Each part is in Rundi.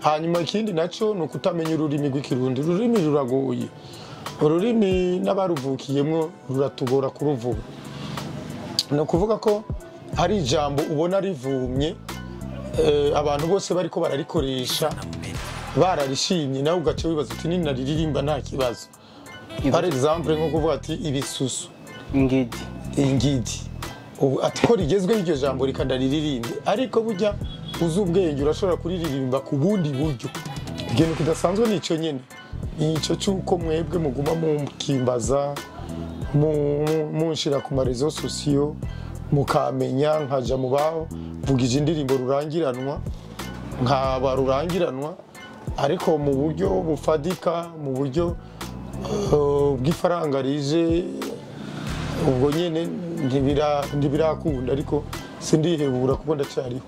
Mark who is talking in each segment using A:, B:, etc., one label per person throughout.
A: hanyuma ikindi nacyo ni ukutamenya ururimi rw'ikirundi ururimi ruragoye ururimi n'abaruvukiyemo ruratugora kuruvuga ni ukuvuga ko hari ijambo ubona rivumye eh, abantu bose bariko bararikoresha bararishimye nawe ugaca wibaza uti ninariririmba nta kibazo par exemple nko kuvuga ati ibisusu
B: ingidi
A: ingidi ubu ati ko rigezweho iryo jambo rikandariririmbe ariko burya uzi ubwenge urashobora kuririmba ku bundi buryo ikintu kidasanzwe ni icyo nyine ni icyo cy'uko mwebwe muguma mukimbaza mu- munshira ku marezo sosiyo mukamenya nkaja mu bavugije indirimbo rurangiranwa nkaba rurangiranwa ariko mu buryo bufadika mu buryo eh, bw'ifaranga rije ubwo nyine ntibira- ntibirakunda ariko sindihebura kuko ndacyariho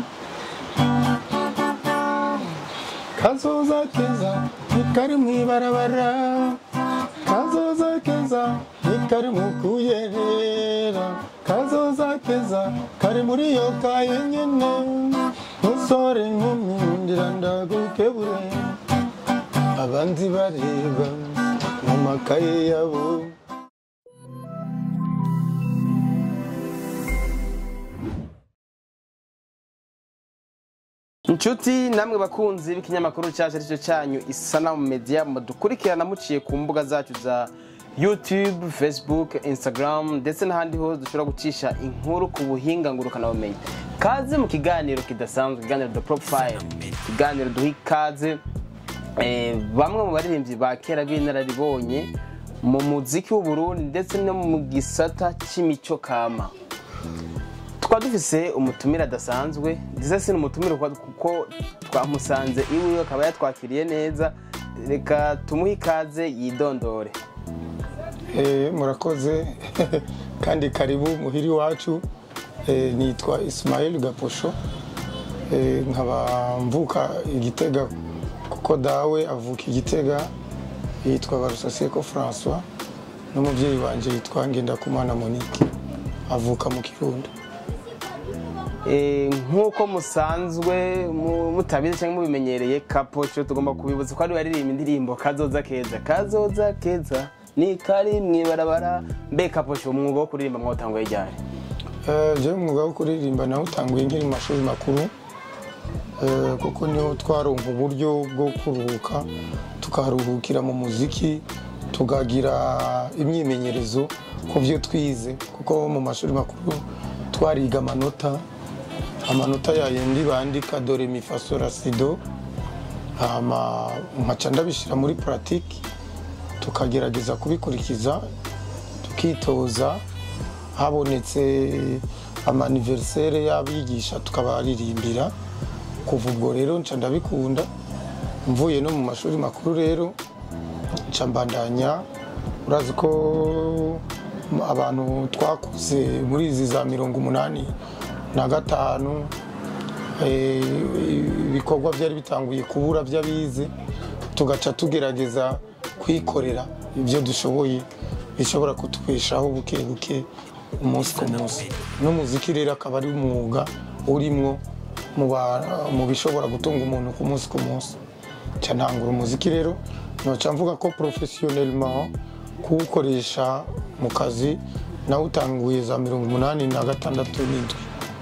A: kazoza keza ntikari mu ibarabara kazoza keza ntikari mu kuyerera kazoza keza kari muri iyo kaye nyine musore nkumi ndira ndagukebure abandi bareba mu makaye yabo
B: inshuti namwe bakunzi b'ikinyamakuru cyacu aricyo cyanyu isanamu media mudukurikirana muciye ku mbuga zacu za youtube facebook instagram ndetse n'ahandi hose dushobora gucisha inkuru ku buhinga ngurukanabumenyi kaze mu kiganiro kidasanzwe ikiganiro the profile ikiganiro duha ikaze eh, bamwe mu baririmbyi ba kera b'inararibonye mu muziki w'uburundi ndetse no mu gisata cy'imico kama twaba dufise umutumire adasanzwe ndetse si n'umutumire kuko- kuko twamusanze iwe akaba yatwakiriye neza reka tumuhe ikaze yidondore
A: Eh, murakoze kandi karibu muhiri wacu Eh, nitwa Ismail Gaposho Eh, nkaba mvuka igitega kuko dawe avuka igitega yitwa Barusaseko François n'umubyeyi wanje yitwa Ngendakumana Monique avuka mu Kirundo
B: Eh, nk'uko musanzwe mu- mutabizi cyangwa mubimenyereye kapoco tugomba kubibutsa ko ari baririmba indirimbo kazoza keza kazoza keza ni kari mwibarabara mbe kapoco umwuga wo kuririmba mwatanguye ryari
A: Eh, jewe umwuga wo kuririmba nawutanguye nkiri mu mashuri makuru Eh, kuko niho twaronka uburyo bwo kuruhuka tukaruhukira mu muziki tukagira imyimenyerezo ku byo twize kuko mu mashuri makuru twariga amanota amanota yayindi bandika dore mifasora sido hama nkaca ndabishyira muri puratike tukagerageza kubikurikiza tukitoza habonetse amaniverisere y'abigisha tukabaririmbira kuva ubwo rero nca ndabikunda mvuye no mu mashuri makuru rero nca mbandanya urazi ko abantu twakuze muri izi za mirongo umunani na gatanu eh, ibikorwa byari bitanguye kubura by'abize tugaca tugerageza kwikorera ibyo dushoboye bishobora kutubeshaho buke buke umunsi ku munsi n'umuziki rero akaba ari umwuga urimwo mu ba- mu bishobora gutunga umuntu ku munsi ku munsi nca ntangura umuziki rero noca mvuga ko professionnellement kuwukoresha mu kazi nawutanguye za mirongo umunani na gatandatu n'indwi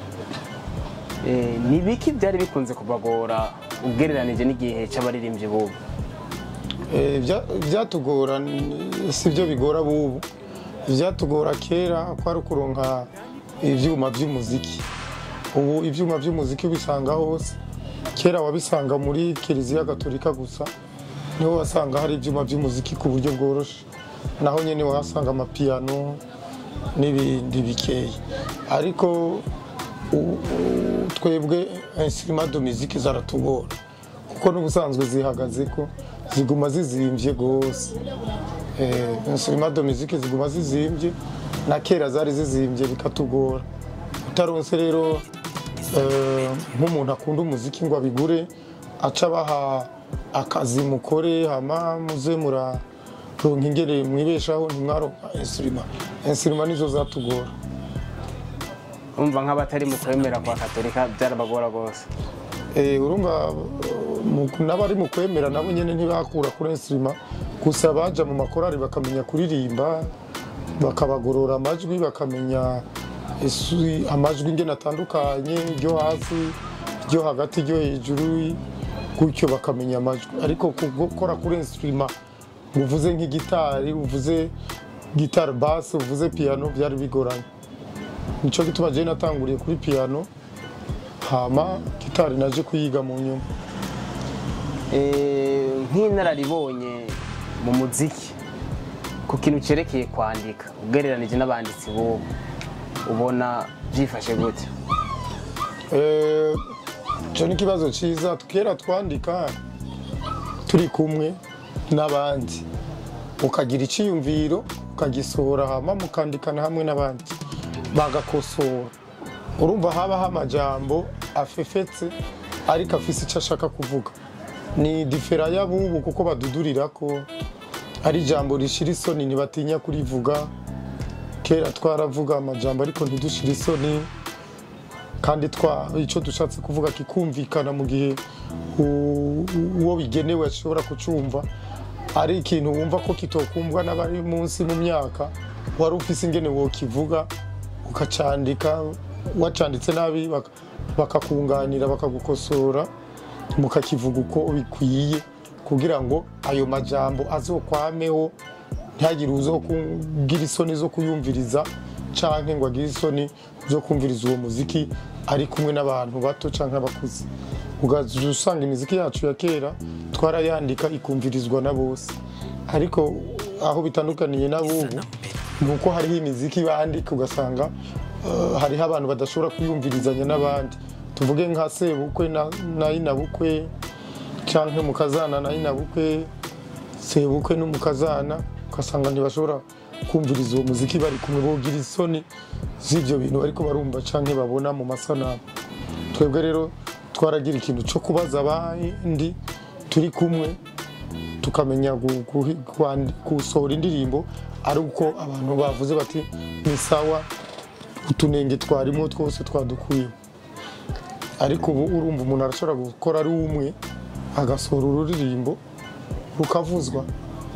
B: Eh, ni biki byari bikunze kubagora ugereranije n'igihe cy'abaririmbyi bubu
A: Eh, bya- byatugora n- si byo bigora bubu ibyatugora kera kwari ukuronka ibyuma by'umuziki ubu ibyuma by'umuziki ubisanga hose kera wabisanga muri kiliziya gatolika gusa niho wasanga hari ibyuma by'umuziki ku buryo bworoshye naho nyine wahasanga amapiyano n'ibindi bikeya ariko u- u- twebwe instrument de musique zaratugora kuko n'ubusanzwe zihagaze ko ziguma zizimbye rwose Eh, instrument de musique ziguma zizimbye na kera zari zizimbye bikatugora utaronse rero eh, nk'umuntu akunda umuziki ngo abigure aca abaha akazi mukore hama muze muraronka ingere mwibeshaho ntimwaronka instrument instrument nizo zatugora
B: umva nk'abatari mu kwemera kwa katolika byarabagora rwose
A: Eh, urumva mu- n'abari mu kwemera nabo nyine ntibakura kuri instrument gusa baja mu makorari bakamenya kuririmba bakabagorora amajwi bakamenya isu- amajwi ingene atandukanye iryo hasi iryo hagati iryo hejuru gutyo bakamenya amajwi ariko gukora kuri instrument ngo uvuze nk'igitari uvuze gitari basse uvuze piano byari bigoranye nico gituma jewe natanguriye kuri piano hama gitari naje kuyiga mu nyuma
B: Eh, nk'inararibonye mu muziki ku kintu cyerekeye kwandika ugereranije n'abanditsi b'ubu ubona byifashe gute
A: Eh, ico ni ikibazo ciza kera twandika turi kumwe n'abandi ukagira iciyumviro ukagisohora hama mukandikana hamwe n'abandi bagakosora urumva habaho amajambo afefetse ariko afise icyo ashaka kuvuga ni difera y'abubu kuko badudurira ko ari ijambo rishira isoni ntibatinya kurivuga kera twaravuga amajambo ariko ntidushire isoni kandi twa icyo dushatse kuvuga kikumvikana mu gihe u- uwo bigenewe ashobora kucumva ari ikintu wumva ko kitokumvwa n'abari munsi mu myaka wari ufise ingene wokivuga ukacandika wacanditse nabi bak- bakakunganira bakagukosora mukakivuga uko bikwiye kugira ngo ayo majambo azokwameho ntihagire uzokugira isoni zo kuyumviriza canke ngo agire isoni zo kumviriza uwo muziki ari kumwe n'abantu bato canke abakuze ugaza usanga imiziki yacu ya kera twarayandika ikumvirizwa na bose ariko aho bitandukaniye n'abubu ni uko hariho imiziki bandika ugasanga eh, hariho abantu badashobora kuyumvirizanya n'abandi tuvuge nka sebukwe na na inabukwe canke mukazana na inabukwe sebukwe n'umukazana ugasanga ntibashobora kumviriza uwo muziki bari kumwe bogira isoni z'ivyo bintu bariko barumva canke babona mu masanamu twebwe rero twaragira ikintu cyo kubaza abandi turi kumwe tukamenya gu- gu- kwandi- gusohora indirimbo ari uko abantu bavuze bati ni sawa utunenge twarimo twose twadukwiye ariko ubu urumva umuntu arashobora gukora ari umwe agasohora ururirimbo rukavuzwa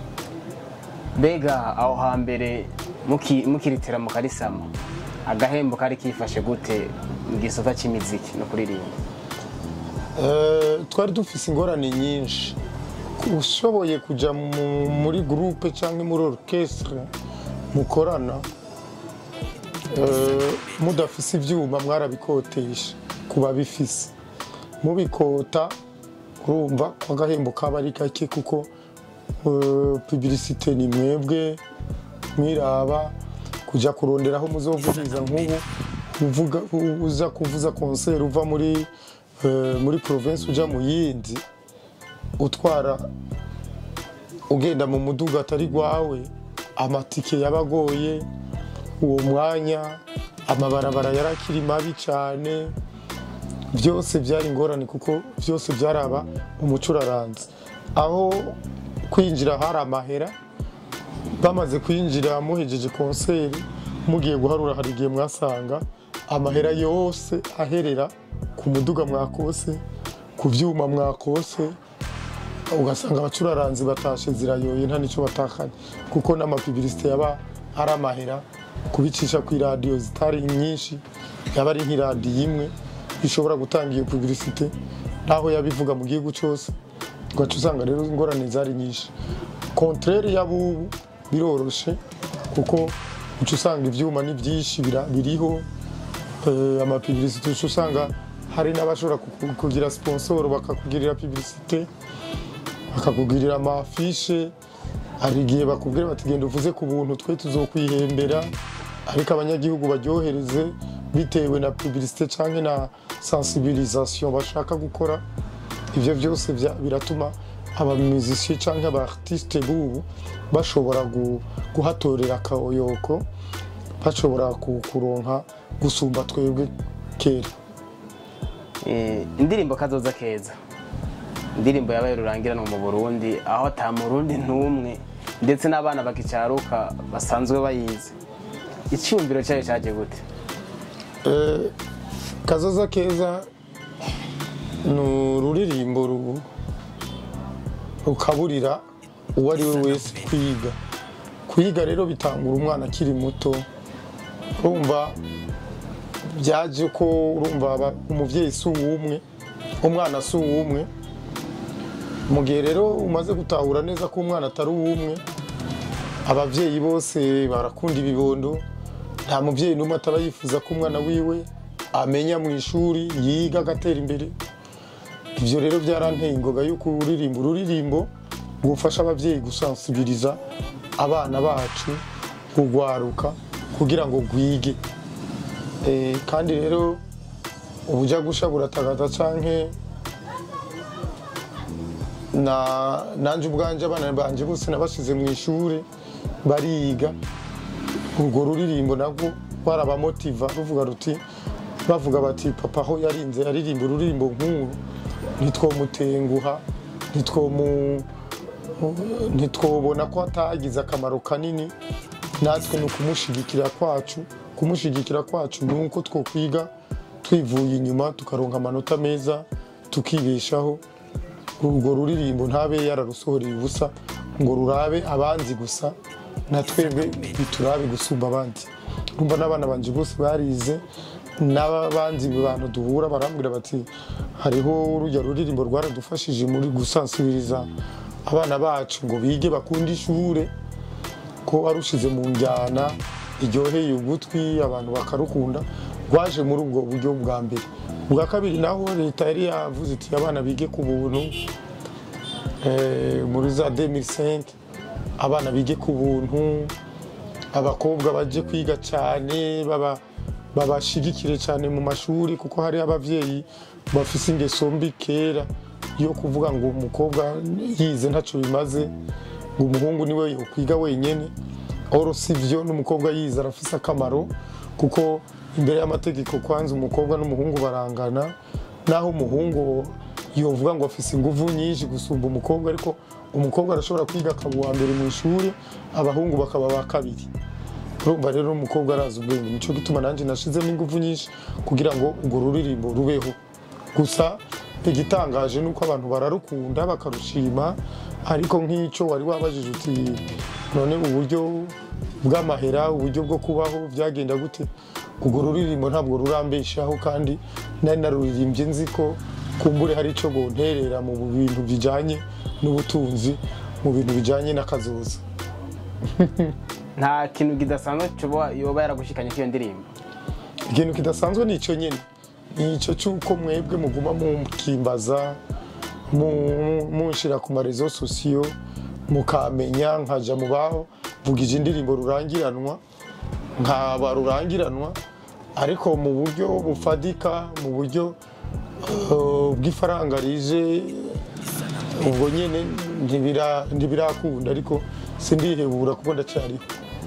B: mbega aho hambere muki- mukiritira mu karisama agahembo kari kifashe gute mu gisata cy'imiziki no kuririmba
A: Eh, twari dufise ingorane nyinshi ushoboye kuja mu- muri groupe cyangwa muri orchestre mukorana eh, mudafise ivyuma mwarabikotesha kuba bifise mubikota urumva ko agahembo kaba ari gake kuko eh, publicité ni mwebwe mwiraba kuja kuronderaho muzovugiriza nk'ubu uvuga u- uza kuvuza concert uva muri eh, muri province uja mu yindi utwara ugenda mu muduga atari gwawe amatike yabagoye uwo mwanya amabarabara yarakiri mabi cyane byose byari ingorane kuko byose byaraba umucuraranzi aho kwinjira hari amahera bamaze kwinjira muhejeje konseri mugiye guharura hari igihe mwasanga amahera yose aherera ku muduga mwakose ku byuma mwakose ugasanga abacuraranzi batashe zirayoye nta nicyo batakanye kuko n'amapibilisite yaba ari amahera kubicisha ku iradiyo zitari nyinshi yaba ari nk'iradiyo imwe ishobora gutanga iyo pibilisite naho yabivuga mu gihugu cyose ugaca usanga rero ingorane zari nyinshi kontrere y'abubu biroroshe kuko uca usanga ibyuma ni byinshi bira- biriho eh, amapibilisite uca usanga hari n'abashobora kuku- kugira sponsoro bakakugirira pibilisite bakakugirira amafishe hari igihe bakubwira bati genda uvuze ku buntu twe tuzokwihembera ariko abanyagihugu baryohereze bitewe na publicité cyangwa na sensibilisation bashaka gukora ibyo byose bya- biratuma abamuzisiye cyangwa abaartiste b'ubu bashobora gu- guhatorera akayoyoko bashobora ku- kuronka gusumba twebwe kera
B: Eh, indirimbo kazoza keza indirimbo yabaye rurangiranwa mu burundi aho ata murundi n'umwe ndetse n'abana bakicaruka basanzwe bayizi icyumviro cyayo cyaje gute
A: Eh, kazoza keza ni ururirimbo ru- rukaburira uwo ari we wese kwiga kwiga rero bitangura umwana akiri muto urumva byaje ko urumva aba- umubyeyi si uw'umwe umwana si uw'umwe mu gihe rero umaze gutahura neza ko umwana atari uw'umwe ababyeyi bose barakunda ibibondo nta mubyeyi n'umwe ataba yifuza ko umwana wiwe amenya mu ishuri yiga agatera imbere ibyo rero byaranteye ingoga y'uko uririmba ururirimbo rufasha ababyeyi gusansibiriza abana bacu kugwaruka kugira ngo rwige Eh, kandi rero ubujya gusha buratagaza canke na nanje ubwanje abana banje bose nabashize mu ishuri bariga urwo ruririmbo nabwo barabamotiva ruvuga ruti bavuga bati papa aho yarinze aririmba ururirimbo nk'uru ntitwomutenguha ntitwomu ntitwobona ko atagize akamaro kanini natwe ni ukumushigikira kwacu kumushigikira kwacu ni uko twokwiga twivuye inyuma tukaronka amanota meza tukibeshaho urwo ruririmbo ntabe yararusohoreye ubusa ngo rurabe abanzi gusa na twebwe biturabe gusumba abandi urumva n'abana banje bose barize n'abandi bantu duhura barambwira bati hariho urujya ruririmbo rwaradufashije muri gusansibiriza abana bacu ngo bige bakunde ishure ko warushize mu njyana iryoheye ugutwi abantu bakarukunda rwaje muri ubwo buryo bwa mbere ubwa kabiri naho leta yari yavuze iti abana bige ku buntu eh, muri za 2005 abana bige ku buntu abakobwa baje kwiga cyane baba babashigikire cyane mu mashuri kuko hari abavyeyi bafise ingeso mbi kera yo kuvuga ngo umukobwa yize ntacyo bimaze ngo umuhungu niwe yokwiga wenyene oro sivyo n'umukobwa yize arafise akamaro kuko imbere y'amategeko kwanza umukobwa n'umuhungu barangana naho umuhungu yovuga ngo afise inguvu nyinshi gusumba umukobwa ariko umukobwa arashobora kwiga akaba uwa mbere mu ishuri abahungu bakaba ba kabiri urumva rero umukobwa arazi ubwenge nicyo gituma nanjye nashizemo ingufu nyinshi kugira ngo urwo ruririmbo rubeho gusa igitangaje ni uko abantu bararukunda bakarushima ariko nk'icyo wari wabajije uti none uburyo bw'amahera uburyo bwo kubaho byagenda gute urwo ruririmbo ntabwo rurambeshaho kandi nari naruririmbye nzi ko kumbure hari icyo gonterera mu bintu bijyanye n'ubutunzi mu bintu bijyanye n'akazoza
B: nta kintu kidasanzwe coba yoba yaragushikanye k'iyo ndirimbo
A: ikintu kidasanzwe ni icyo nyine ni icyo cy'uko mwebwe muguma mukimbaza mu- munshira ku marezo sosiyo mukamenya nkaja mu baho vugije indirimbo rurangiranwa nkaba rurangiranwa ariko mu buryo bufadika mu buryo eh, bw'ifaranga rije ubwo nyine ntibira- ntibirakunda ariko sindihebura kuko ndacyariho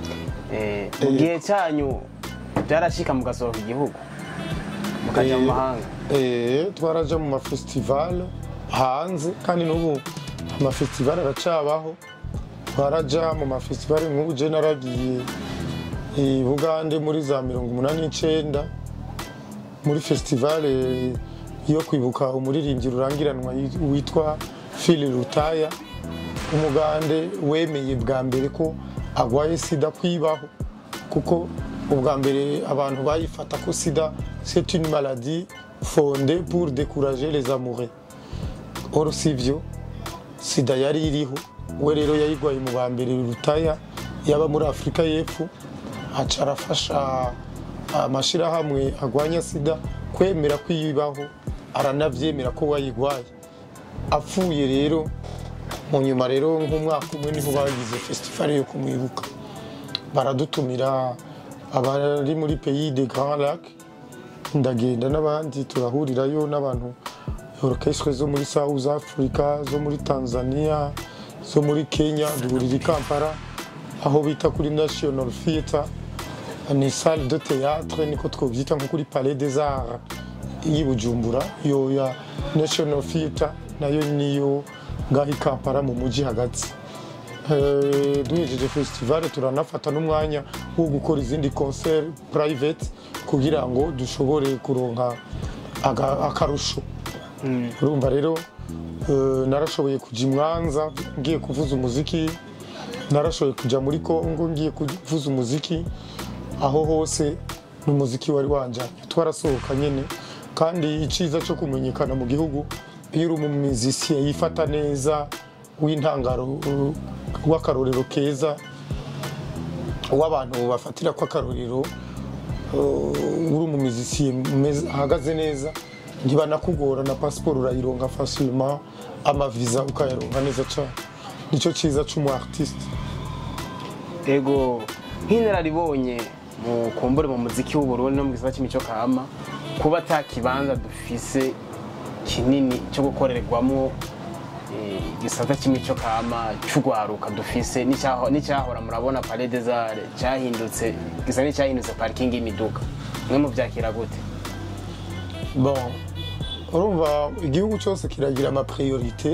B: Eh, mu gihe cyanyu byarashika mugasohoka igihugu mukaja mu
A: Eh,
B: mahanga
A: Eh, twaraja mu mafestival hanze kandi n'ubu amafestival aracabaho twaraja mu mafestival nk'ubu je naragiye i bugande muri za mirongo umunani n'icenda muri festival eh, yo kwibuka umuririmbyi rurangiranwa yi- witwa Phil Rutaya umugande wemeye bwa mbere ko agwaye sida kwibaho kuko ubwa mbere abantu bayifata ko sida c'est une maladie fondée pour décourager les amoureux or sivyo sida yari iriho we rero yayigwaye mu ba mbere rutaya yaba muri afurika y'epfo aca arafasha amashyirahamwe agwanya sida kwemera kwiyibaho aranavyemera ko wayigwaye apfuye rero mu nyuma rero nk'umwaka umwe niho bagize festival yo kumwibuka baradutumira abari muri pays de grand lac ndagenda n'abandi turahurirayo n'abantu orchestre zo muri south africa zo muri tanzania zo muri kenya duhurira i kampala aho bita kuri national theatre ni salle de théâtre niko twobyita nko kuri palais des arts y'i bujumbura yo ya national theatre nayo niyo ngaho i kampala mu mujyi hagati Eh, duhejeje festival turanafata n'umwanya wo gukora izindi concert private kugira ngo dushobore kuronka aga- akarusho urumva rero Eh, narashoboye kujya i mwanza ngiye kuvuza umuziki narashoboye kujya muri kongo ngiye kuvuza umuziki aho hose n'umuziki wari wanjanye twarasohoka nyine kandi icyiza cyo kumenyekana mu gihugu iyo uri umumizisiye yifata neza w'intangaro uh, w'akarorero keza w'abantu bafatira ko akarorero uh, uri umumizisiye meza- ahagaze neza ntibanakugora na pasiporo urayironga facilement amaviza ukayaronka neza cyane nicyo cyiza cy'umu artiste
B: ego nk'inararibonye mu kumbure mu muziki w'uburundi no mu gisata cy'imico kama kuba ata kibanza dufise kinini cyo gukorerwamo eh, igisata cy'imico kama cy'urwaruka dufise n'icyaho- n'icyahora murabona palais des arts cyahindutse gisa n'icyahindutse parikingi y'imiduga mwe mubyakira gute
A: bon urumva igihugu cyose kiragira ama priorite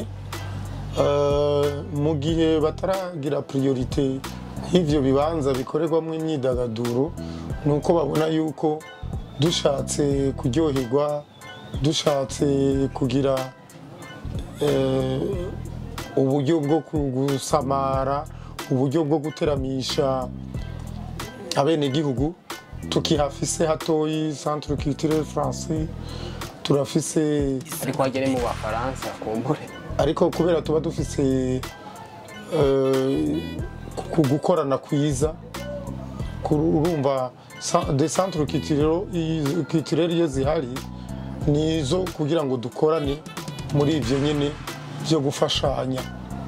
A: Euh, mu gihe bataragira priorite y'ivyo bibanza bikorerwamo imyidagaduro ni uko babona yuko dushatse kuryoherwa dushatse kugira eh, uburyo bwo gusamara uburyo bwo guteramisha abenegihugu tukihafise hatoyi centre culturel français turafise
B: ariko hagere mu bafaransa kumbure
A: ariko kubera tuba dufise eh, ku gukorana kwiza ku- urumva sa- de centre culturel culturel iyo zihari ni izo kugira ngo dukorane muri ibyo nyine byo gufashanya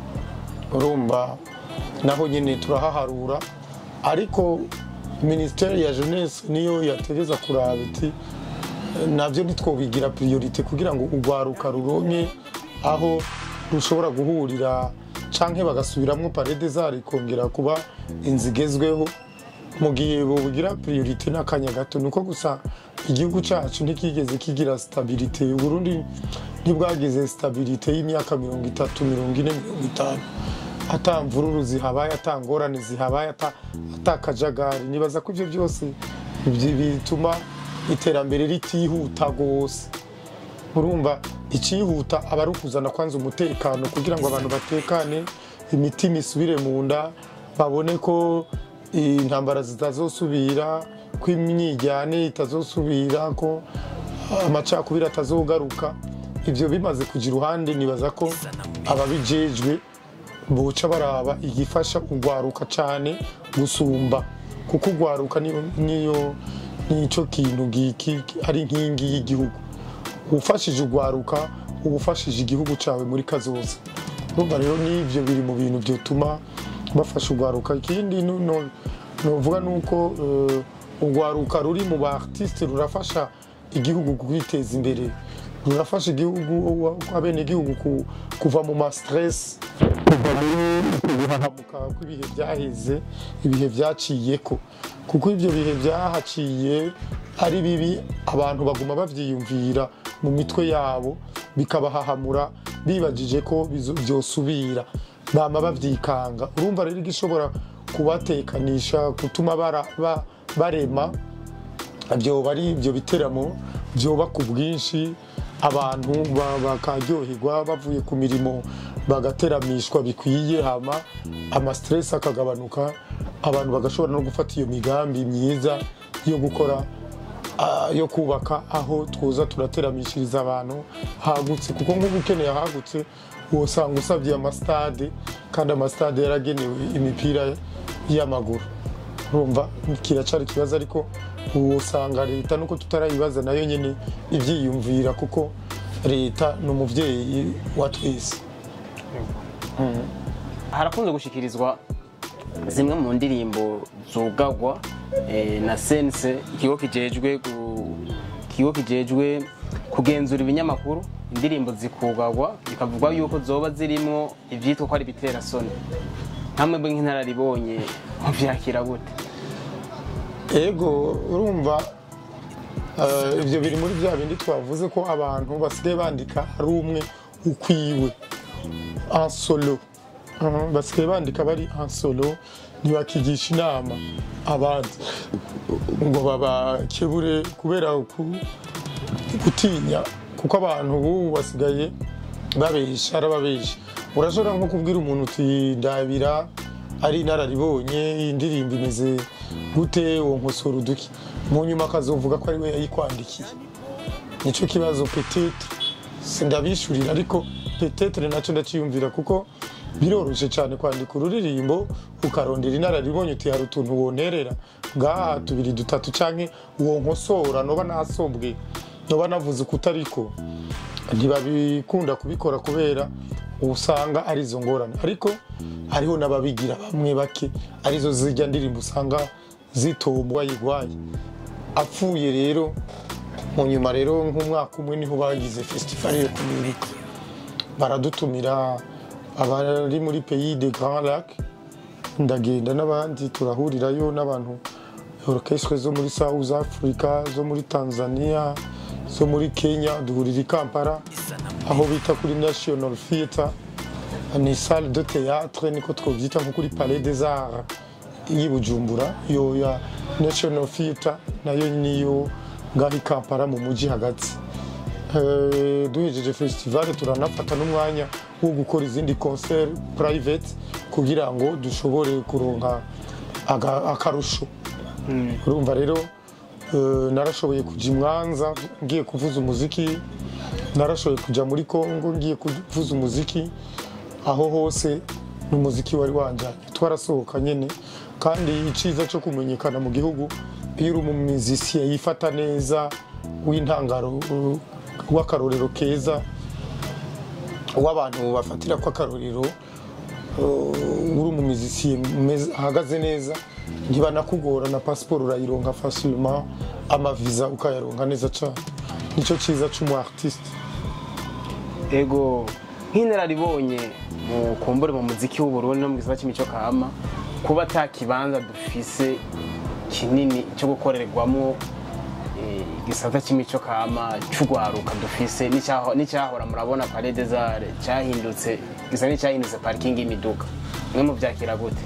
A: urumva naho nyine turahaharura ariko minisiteri ya jeunesse niyo yategeza kuraba iti nabyo ntitwobigira priorite kugira ngo urwaruka ruronke aho rushobora guhurira canke bagasubiramo parede zari ikongera kuba inzu igezweho mu gihe bobugira priorite n'akanya gato nuko gusa igihugu cyacu ntikigeze kigira stabilite uburundi ntibwagize stabilite y'imyaka mirongo itatu mirongo ine mirongo itanu ata mvururu zihabaye ata ngorane zihabaye ata ata kajagari nibaza ko ibyo byose ibyo bituma iterambere ritihuta rwose urumva icyihuta aba ari ukuzana kwanza umutekano kugira ngo abantu batekane imitima isubire mu nda babone ko intambara zitazosubira ko imyijyane itazosubira ko amacakubiri atazogaruka ibyo bimaze kujya iruhande nibaza ko ababijejwe buca baraba igifasha urwaruka cyane gusumba kuko urwaruka niyo niyo nicyo kintu giki ari inkingi y'igihugu ufashije urwaruka uba ufashije igihugu cyawe muri kazoza urumva rero n'ibyo biri mu bintu byatuma bafasha urwaruka ikindi no- no- novuga ni uko eh, urwaruka ruri mu ba artiste rurafasha igihugu kwiteza imbere rurafasha igihugu abenegihugu ku- kuva mu ma stress kuva muri guhahamuka kw'ibihe byaheze ibihe byaciyeko kuko ibyo bihe byahaciye ari bibi abantu baguma babyiyumvira mu mitwe yabo bikabahahamura bibagije ko bizo- byosubira bama babyikanga urumva rero igishobora kubatekanisha gutuma bara- ba- barema byoba ari ibyo biteramo byoba ku bwinshi abantu ba- bakaryoherwa bavuye ku mirimo bagateramishwa bikwiye hama amasiteresi akagabanuka abantu bagashobora no gufata iyo migambi myiza yo gukora ah, yo kubaka aho twoza turateramishiriza abantu hagutse kuko nk'ubu ukeneye ahagutse wosanga usabye amasitade kandi amasitade yaragenewe imipira y'amaguru urumva kiracari ikibazo ariko usanga leta nuko tutarayibaza nayo nyine ibyiyumvira kuko leta ni umubyeyi wa twese
B: harakunze gushikirizwa zimwe mu ndirimbo zugagwa eh, na sense ikigo kijejwe gu- ikigo kijejwe kugenzura ibinyamakuru indirimbo zikugagwa bikavugwa yuko zoba zirimo ivyitwa ko ari bitera soni nkamwe bwe nk'inararibonye muvyakira gute
A: ego urumva eh, ibyo biri muri bya bindi twavuze ko abantu basigaye bandika ari umwe ukwiwe en solo Mhm, basigaye bandika bari en solo ntibakigisha inama abandi ngo babakebure kubera ku- gutinya kuko abantu ubu basigaye babesha arababesha urashobora nko kubwira umuntu uti ndabira ari inararibonye indirimbo imeze gute uwo nkosora uduki mu nyuma akazovuga ko ari we yayikwandikiye nicyo kibazo petete sindabishurira ariko petete nacyo ndakiyumvira kuko biroroshye cyane kwandika ururirimbo ukarondera inararibonye uti hari utuntu wonterera ngaha tubiri dutatu cyangwa uwo nkosora noba nasobwe noba navuze uko utariko ntibabikunda kubikora kubera usanga ari izo ngorane ariko hariho n'ababigira bamwe bake arizo zijya ndirimbo usanga zitombwa yigwaye apfuye rero mu nyuma rero nk'umwaka umwe niho bagize festival yo kumwibuka baradutumira abari muri pays de grand lac ndagenda n'abandi turahurirayo n'abantu orchestre zo muri south africa zo muri tanzania zo muri kenya duhurira i kampala aho bita kuri national theatre ni salle de théâtre niko twobyita nko kuri palais des arts y'i bujumbura iyo ya national theatre nayo niyo ngaho i kampala mu mujyi hagati Eh, duhejeje festival turanafata n'umwanya wo gukora izindi concert private kugira ngo dushobore kuronka aga- akarusho urumva rero eh, narashoboye kujya i mwanza ngiye kuvuza umuziki narashoboye kujya muri congo ngiye kuvuza umuziki aho hose ni umuziki wari wanjyanye twarasohoka nyine kandi icyiza cyo kumenyekana mu gihugu iyo uri umumizisiye yifata neza w'intangaro uh, w'akarorero keza w'abantu bafatira ko akarorero uh, uri umumizisiye meza- ahagaze neza ntibanakugora na pasiporo urayironka fasilima amaviza ukayaronka neza cyane nicyo cyiza cy'umu artiste
B: ego nk'inararibonye mu kumbure mu muziki w'uburundi no mu gisata cy'imico kama kuba ata kibanza dufise kinini cyo gukorerwamo eh, igisata cy'imico kama cy'urwaruka dufise n'icyaho- n'icyahora murabona palais des arts cyahindutse gisa n'icyahindutse parikingi y'imiduga mwe mubyakira gute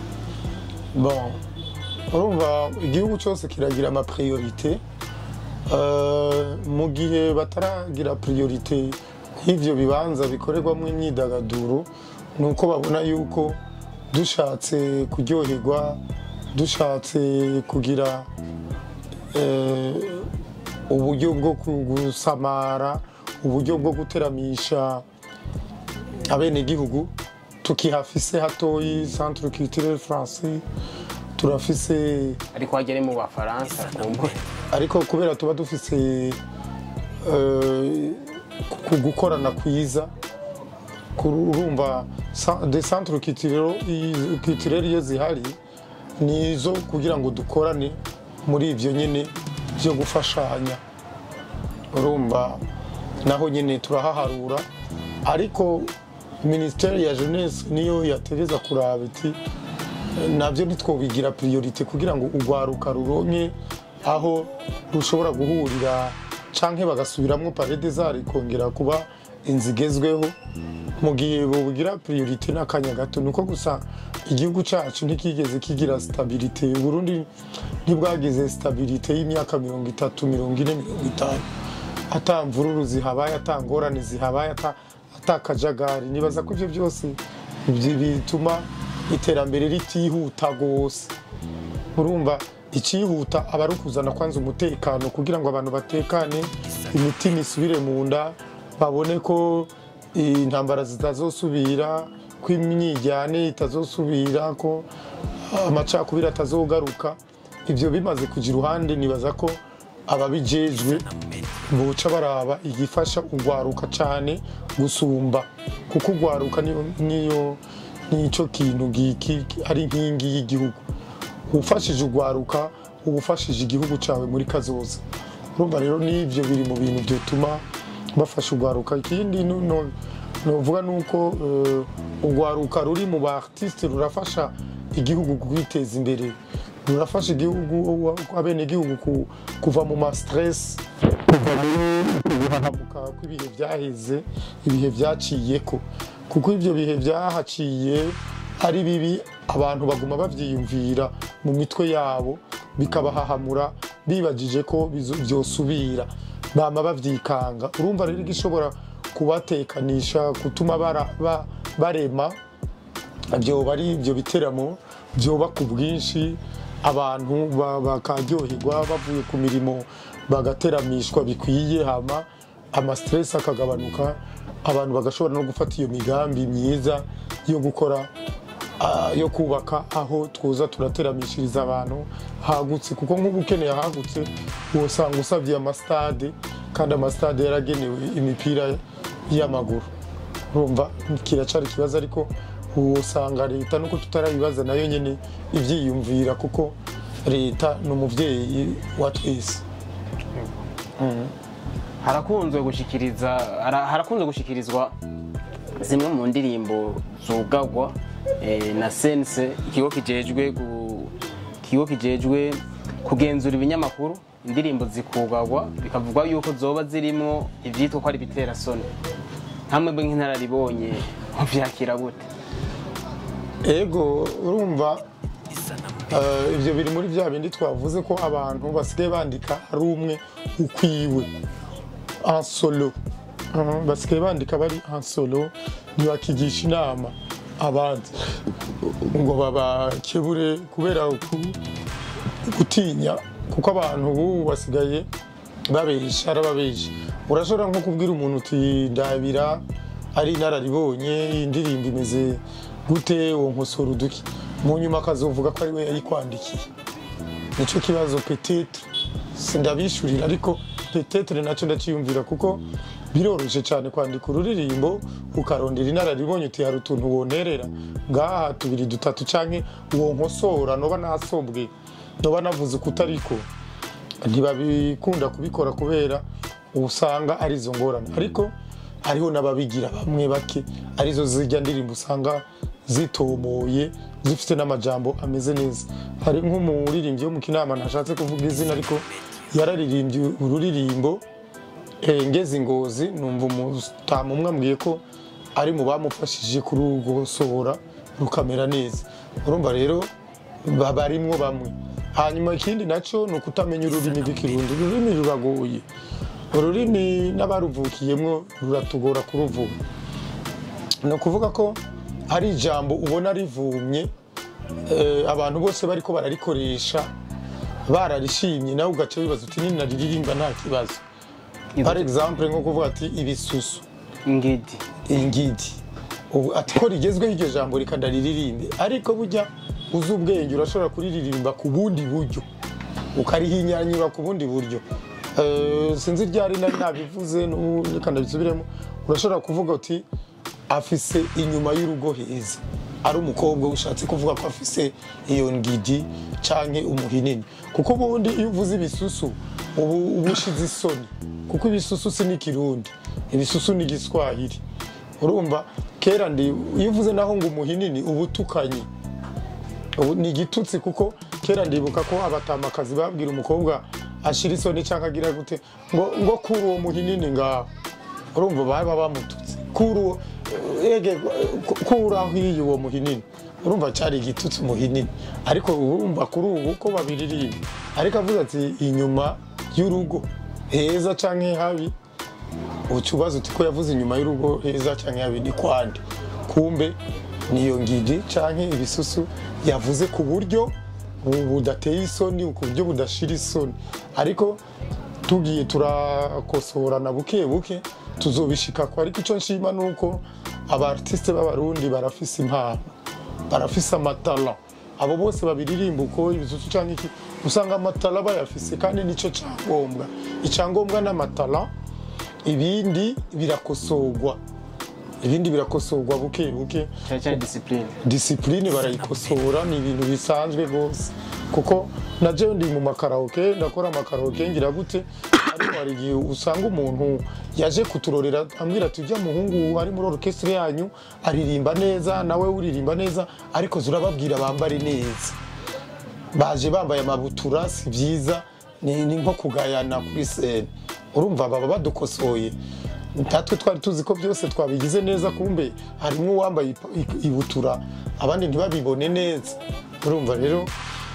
A: bon urumva igihugu cyose kiragira amapriorite Euh, mu gihe bataragira priorite nk'ivyo bibanza bikorerwamo imyidagaduro ni uko babona yuko dushatse kuryoherwa dushatse kugira eh, uburyo bwo gusamara uburyo bwo guteramisha abenegihugu tukihafise hatoyi centre culturel français turafise
B: ariko hagere mu bafaransa kumbure
A: ariko kubera tuba dufise eh, ku gukorana kwiza kuru- urumva sa- de centre culturel i- culturel iyo zihari ni izo kugira ngo dukorane muri ivyo nyene byo gufashanya urumva naho nyine turahaharura ariko minisiteri ya jeunesse niyo yategeza kuraba iti nabyo ntitwobigira priorite kugira ngo urwaruka ruronke aho rushobora guhurira canke bagasubiramwo palais des arts ikongera kuba inzu igezweho mu gihe bobugira priorite n'akanya gato nuko gusa igihugu cacu ntikigeze kigira stabilite uburundi ntibwagize stabilite y'imyaka mirongo itatu mirongo ine mirongo itanu ata mvururu zihabaye ata ngorane zihabaye ata ata kajagari nibaza ko ivyo byose bi- bituma iterambere ritihuta rwose urumva icihuta aba ari ukuzana kwanza umutekano kugira ngo abantu batekane imitima isubire mu nda babone ko intambara zitazosubira ko imyijyane itazosubira ko amacakubiri atazogaruka ibyo bimaze kujya iruhande nibaza ko ababijejwe boca baraba igifasha urwaruka cyane gusumba kuko urwaruka niyo niyo nicyo kintu giki ari inkingi y'igihugu ufashije urwaruka uba ufashije igihugu cyawe muri kazoza urumva rero n'ibyo biri mu bintu byatuma bafasha urwaruka ikindi nu- nu- nuvuga ni uko eh, urwaruka ruri mu ba artiste rurafasha igihugu kwiteza imbere rurafasha igihugu abenegihugu ku- kuva mu ma stress kuva muri guhahamuka kw'ibihe byaheze ibihe byaciyeko kuko ibyo bihe byahaciye ari bibi abantu baguma babyiyumvira mu mitwe yabo bikabahahamura bibagije ko bizo- byosubira bama bavyikanga urumva rero igishobora kubatekanisha gutuma bara- ba- barema byoba ari ibyo biteramo byoba ku bwinshi abantu ba- bakaryoherwa bavuye ku mirimo bagateramishwa bikwiye hama amasiteresi akagabanuka abantu bagashobora no gufata iyo migambi myiza yo gukora ah, yo kubaka aho twoza turateramishiriza abantu hagutse kuko nk'ubu ukeneye ahagutse wosanga usabye amasitade kandi amasitade yaragenewe imipira y'amaguru urumva kiracari ikibazo ariko usanga leta nuko tutarayibaza nayo nyine ibyiyumvira kuko leta ni umubyeyi wa twese
B: harakunzwe gushikiriza hara- harakunzwe gushikirizwa zimwe mu ndirimbo zugagwa eh, na sense ikigo kijejwe gu- ikigo kijejwe kugenzura ibinyamakuru indirimbo zikugagwa bikavugwa yuko zoba zirimo ivyitwa ko ari bitera soni nkamwe bwe nk'inararibonye muvyakira gute
A: ego urumva eh, ibyo biri muri bya bindi twavuze ko abantu basigaye bandika ari umwe ukwiwe en solo Mhm, basigaye bandika bari en solo ntibakigisha inama abandi ngo babakebure kubera uku- gutinya kuko abantu ubu basigaye babesha arababesha urashobora nko kubwira umuntu uti ndabira ari inararibonye iyi ndirimbo imeze gute uwo nkosora uduki mu nyuma akazovuga ko ari we yayikwandikiye nicyo kibazo petetre sindabishurira ariko petetre nacyo ndakiyumvira kuko biroroshye cyane kwandika ururirimbo ukarondera inararibonye uti hari utuntu wonterera ngaha tubiri dutatu canke uwo nkosora noba nasobwe noba navuze ukutariko ntibabikunda kubikora kubera usanga ari izo ngorane ariko hariho n'ababigira bamwe bake arizo zijya ndirimbo usanga zitomoye zifite n'amajambo ameze neza hari nk'umuririmbyi wo mu kinama ntashatse kuvuga izina ariko yararirimbye ururirimbo eh, ngeze ingozi numva umutamu umwe ambwiye ko ari mu bamufashije kurugosohora rukamera neza urumva rero ba- barimwo bamwe hanyuma ikindi nacyo ni ukutamenya ururimi rw'ikirundi ururimi ruragoye ururimi n'abaruvukiyemwo ruratugora kuruvuga ni ukuvuga ko hari ijambo ubona rivumye eh, abantu bose bariko bararikoresha bararishimye nawe ugaca wibaza uti ninariririmba nta kibazo par exemple nko kuvuga ati ibisusu
B: ingidi
A: ingidi ubu ati ko rigezweho iryo jambo reka ndariririmbe ariko burya uzi ubwenge urashobora kuriririmba ku bundi buryo ukarihinyanyura ku bundi buryo Eh, sinzi ryari nari nabivuze n'ubu reka ndabisubiremo urashobora kuvuga uti afise inyuma y'urugo heza ari umukobwa ushatse kuvuga ko afise iyo ngidi canke umuhinini kuko ubundi iyo uvuze ibisusu ubu uba ushize isoni kuko ibisusu si n'ikirundi ibisusu ni igiswahili urumva kera ndi iyo uvuze naho ngo umuhinini uba utukanye ubu ni igitutsi kuko kera ndibuka ko abatamakazi babwira umukobwa ashira isoni cyangwa agira gute ngo ngo kuri uwo muhinini ngaho urumva baba bamututse kuri uwo ege kuri aho iyi uwo muhinini urumva cyari igitutsi umuhinini ariko urumva kuri ubu ko babiririmba ariko avuze ati inyuma y'urugo heza cyangwa habi uca ubaza uti ko yavuze inyuma y'urugo heza cyangwa habi ni kwande kumbe niyo ngidi canke ibisusu yavuze ku buryo bu- budateye isoni ku buryo budashira isoni ariko tugiye turakosorana buke buke tuzobishikako ariko icyo nshima ni uko abartiste b'abarundi barafise impano barafise amatala abo bose babiririmba uko ibisusu cyangwa iki usanga amatala bayafise kandi nicyo cyangombwa icyangombwa n'amatala ibindi birakosorwa ibindi birakosorwa buke buke
B: cyane cyane disipurine
A: disipurine barayikosora ni ibintu bisanzwe rwose kuko na jewe ndi mu makaraoke ndakora amakaraoke ngira gute ariko hari igihe usanga umuntu yaje kuturorera ambwira ati ujya muhungu ari muri orukestre yanyu aririmba neza nawe uririmba neza ariko zurababwira bambare neza baje bambaye amabutura si byiza ni ni nko kugayana kuri sene urumva baba badukosoye natwe twari tuzi ko byose twabigize neza kumbe harimo uwambaye ipa- i- ibutura abandi ntibabibone neza urumva rero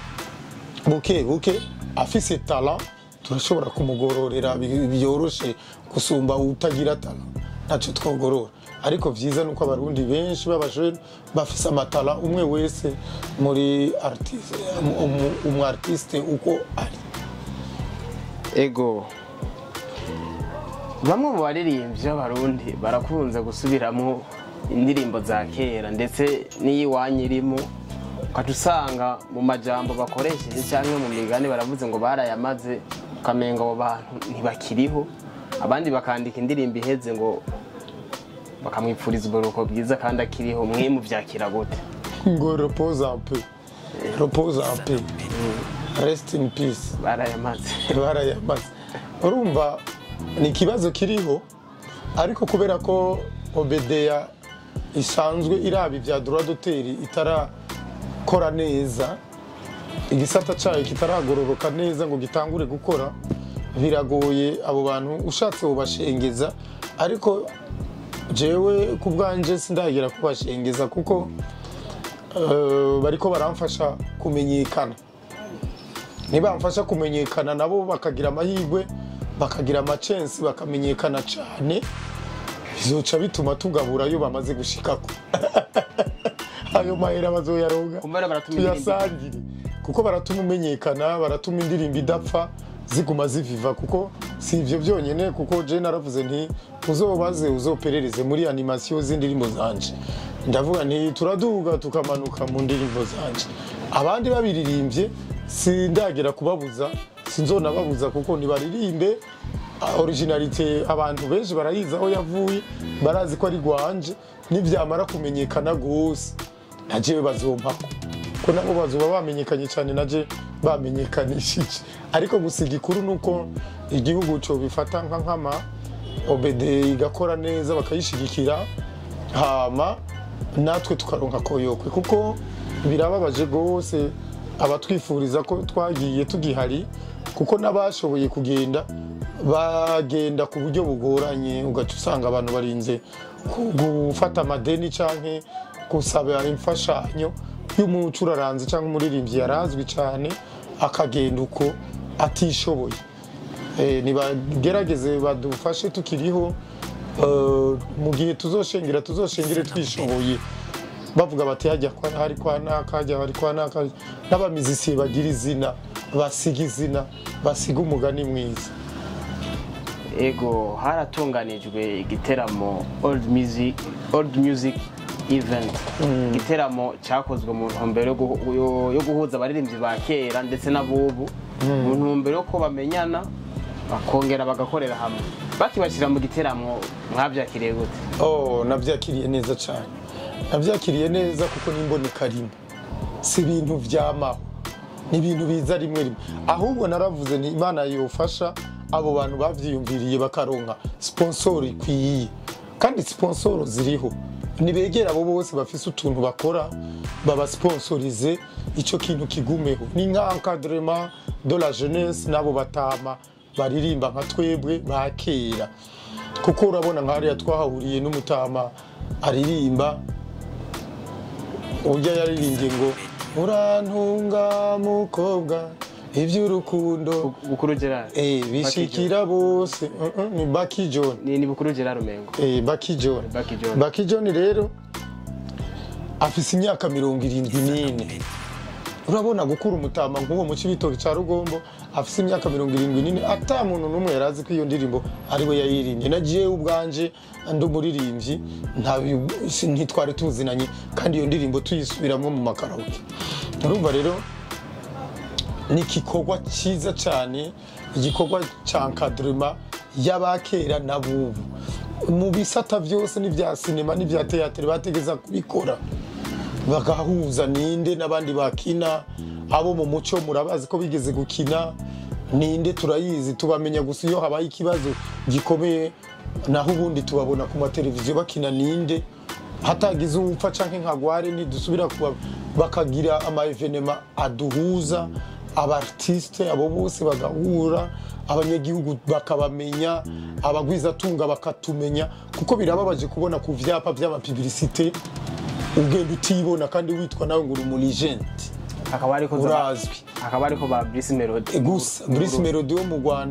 A: buke buke afise tala turashobora kumugororera bi- byoroshe gusumba utagira tala ntacyo twogorora ariko vyiza nuko abarundi benshi b'abajene bafise amatara umwe wese muri artiste umu- umu artiste uko ari
B: ego bamwe mu baririmbyi b'abarundi barakunze gusubiramo indirimbo za kera ndetse n'iyiwanyu irimo ukaca usanga mu majambo bakoresheje cyangwa mu migani baravuze ngo barayamaze ukamenga abo bantu ntibakiriho abandi bakandika indirimbo iheze ngo bakamwipfuriza uburuhuko bwiza kandi akiriho mwe muvyakira gute
A: ngo repose un peu repose un peu rest in peace
B: barayamaze
A: barayamaze urumva ni ikibazo kiriho ariko kubera ko obedeya isanzwe iraba ibya duradoteri itarakora neza igisata cyayo kitaragororoka neza ngo gitangure gukora biragoye abo bantu ushatse ubashengeza ariko jewe ku bwanjye sindagera kubashengeza kuko eh, bariko baramfasha kumenyekana nibamfasha kumenyekana nabo bakagira amahirwe bakagira amacensi bakamenyekana cyane bizoca bituma tugabura ayo bamaze gushikako ayo mahera bazoyaronga
B: kumbera baratuma indirimbo
A: tuyasangire kuko baratuma umenyekana baratuma indirimbo idapfa ziguma ziviva kuko si ivyo byonyine kuko je naravuze nti uzobaze uzoperereze muri animasiyo z'indirimbo zanje ndavuga nti turaduga tukamanuka mu ndirimbo zanje abandi babiririmbye sindagera kubabuza sinzonababuza kuko ntibaririmbe ah, originalite abantu benshi barayizi aho yavuye barazi ko ari rwanje nibyamara kumenyekana gose najewe bazompako ko nabo bazoba bamenyekanye cyane naje bamenyekanishije ariko gusa igikuru ni uko igihugu cyo bifata nka nkama obede igakora neza bakayishigikira hama natwe tukaronka koyokwe kuko birababaje rwose abatwifuriza ko twagiye tugihari kuko n'abashoboye kugenda bagenda ku buryo bugoranye ugaca usanga abantu barinze ku- gufata amadeni cyangwa gusaba imfashanyo y'umucuraranzi cyangwa umuririmbyi yarazwi cyane akagenda uko atishoboye Eh, nibagerageze badufashe tukiriho eh, mu gihe tuzoshengera tuzoshengere twishoboye bavuga bati hajya kwa hari kwa naka hajya hari kwa naka n'abamizisiye bagira izina basiga izina basiga umugani mwiza
B: ego haratunganijwe igiteramo old music old music event igiteramo cyakozwe mu ntumbero yo guhu- yo- yo guhuza abaririmbyi ba kera ndetse n'abubu mu ntumbero yo ko bamenyana bakongera bagakorera hamwe bakibashyira mu giteramo mwabyakiriye gute
A: oh nabyakiriye neza cyane nabyakiriye neza kuko n'imboneka rimwe si ibintu byamaho ni ibintu biza rimwe rimwe ahubwo naravuze nti imana yofasha abo bantu babyiyumviriye bakaronka siponsoro ikwiye kandi siponsoro ziriho nibegera abo bose bafise utuntu bakora babasiponsorize icyo kintu kigumeho ni nka encadrement de la jeunesse n'abo batama baririmba nka twebwe ba kera kuko urabona nka hariya twahahuriye n'umutama aririmba urya yaririmbye ngo urantunga mukobwa iby'urukundo
B: bukuru gerard
A: eh, bishikira bose Uh, uh, ni Baki John
B: ni ni bukuru gerard umengo
A: eh, Baki John
B: Baki John.
A: Baki John rero afise imyaka mirongo irindwi n'ine urabona gukura umutama nk'uwo mu cibitoki ca rugombo afise imyaka mirongo irindwi n'ine ata muntu n'umwe yari azi ko iyo ndirimbo ari we yayirimbye na jewe ubwanje ndi umuririmbyi nta- si- ntitwari tuzinanye kandi iyo ndirimbo tuyisubiramo mu makaraoke urumva rero ni igikorwa cyiza cyane igikorwa cya nkadurima y'abakera n'abubu mu bisata byose n'ibya sinema n'ibya teyatere bategeza kubikora bagahuza ninde n'abandi bakina abo mu muco murabazi ko bigeze gukina ninde turayizi tubamenya gusa iyo habaye ikibazo gikomeye naho ubundi tubabona ku mateleviziyo bakina ninde hatagize uwupfa canke nkagware ntidusubira kuba bakagira ama evenema aduhuza abartiste abo bose bagahura abanyagihugu bakabamenya abagwizatunga bakatumenya kuko birababaje kubona ku vyapa vy'amapibilisite ugenda utibona kandi witwa nawe ngo uri umuligenti
B: hakaba hariko za-
A: urazwi
B: hakaba hariko ba Bruce Melody
A: gusa Bruce Melody wo mu Rwanda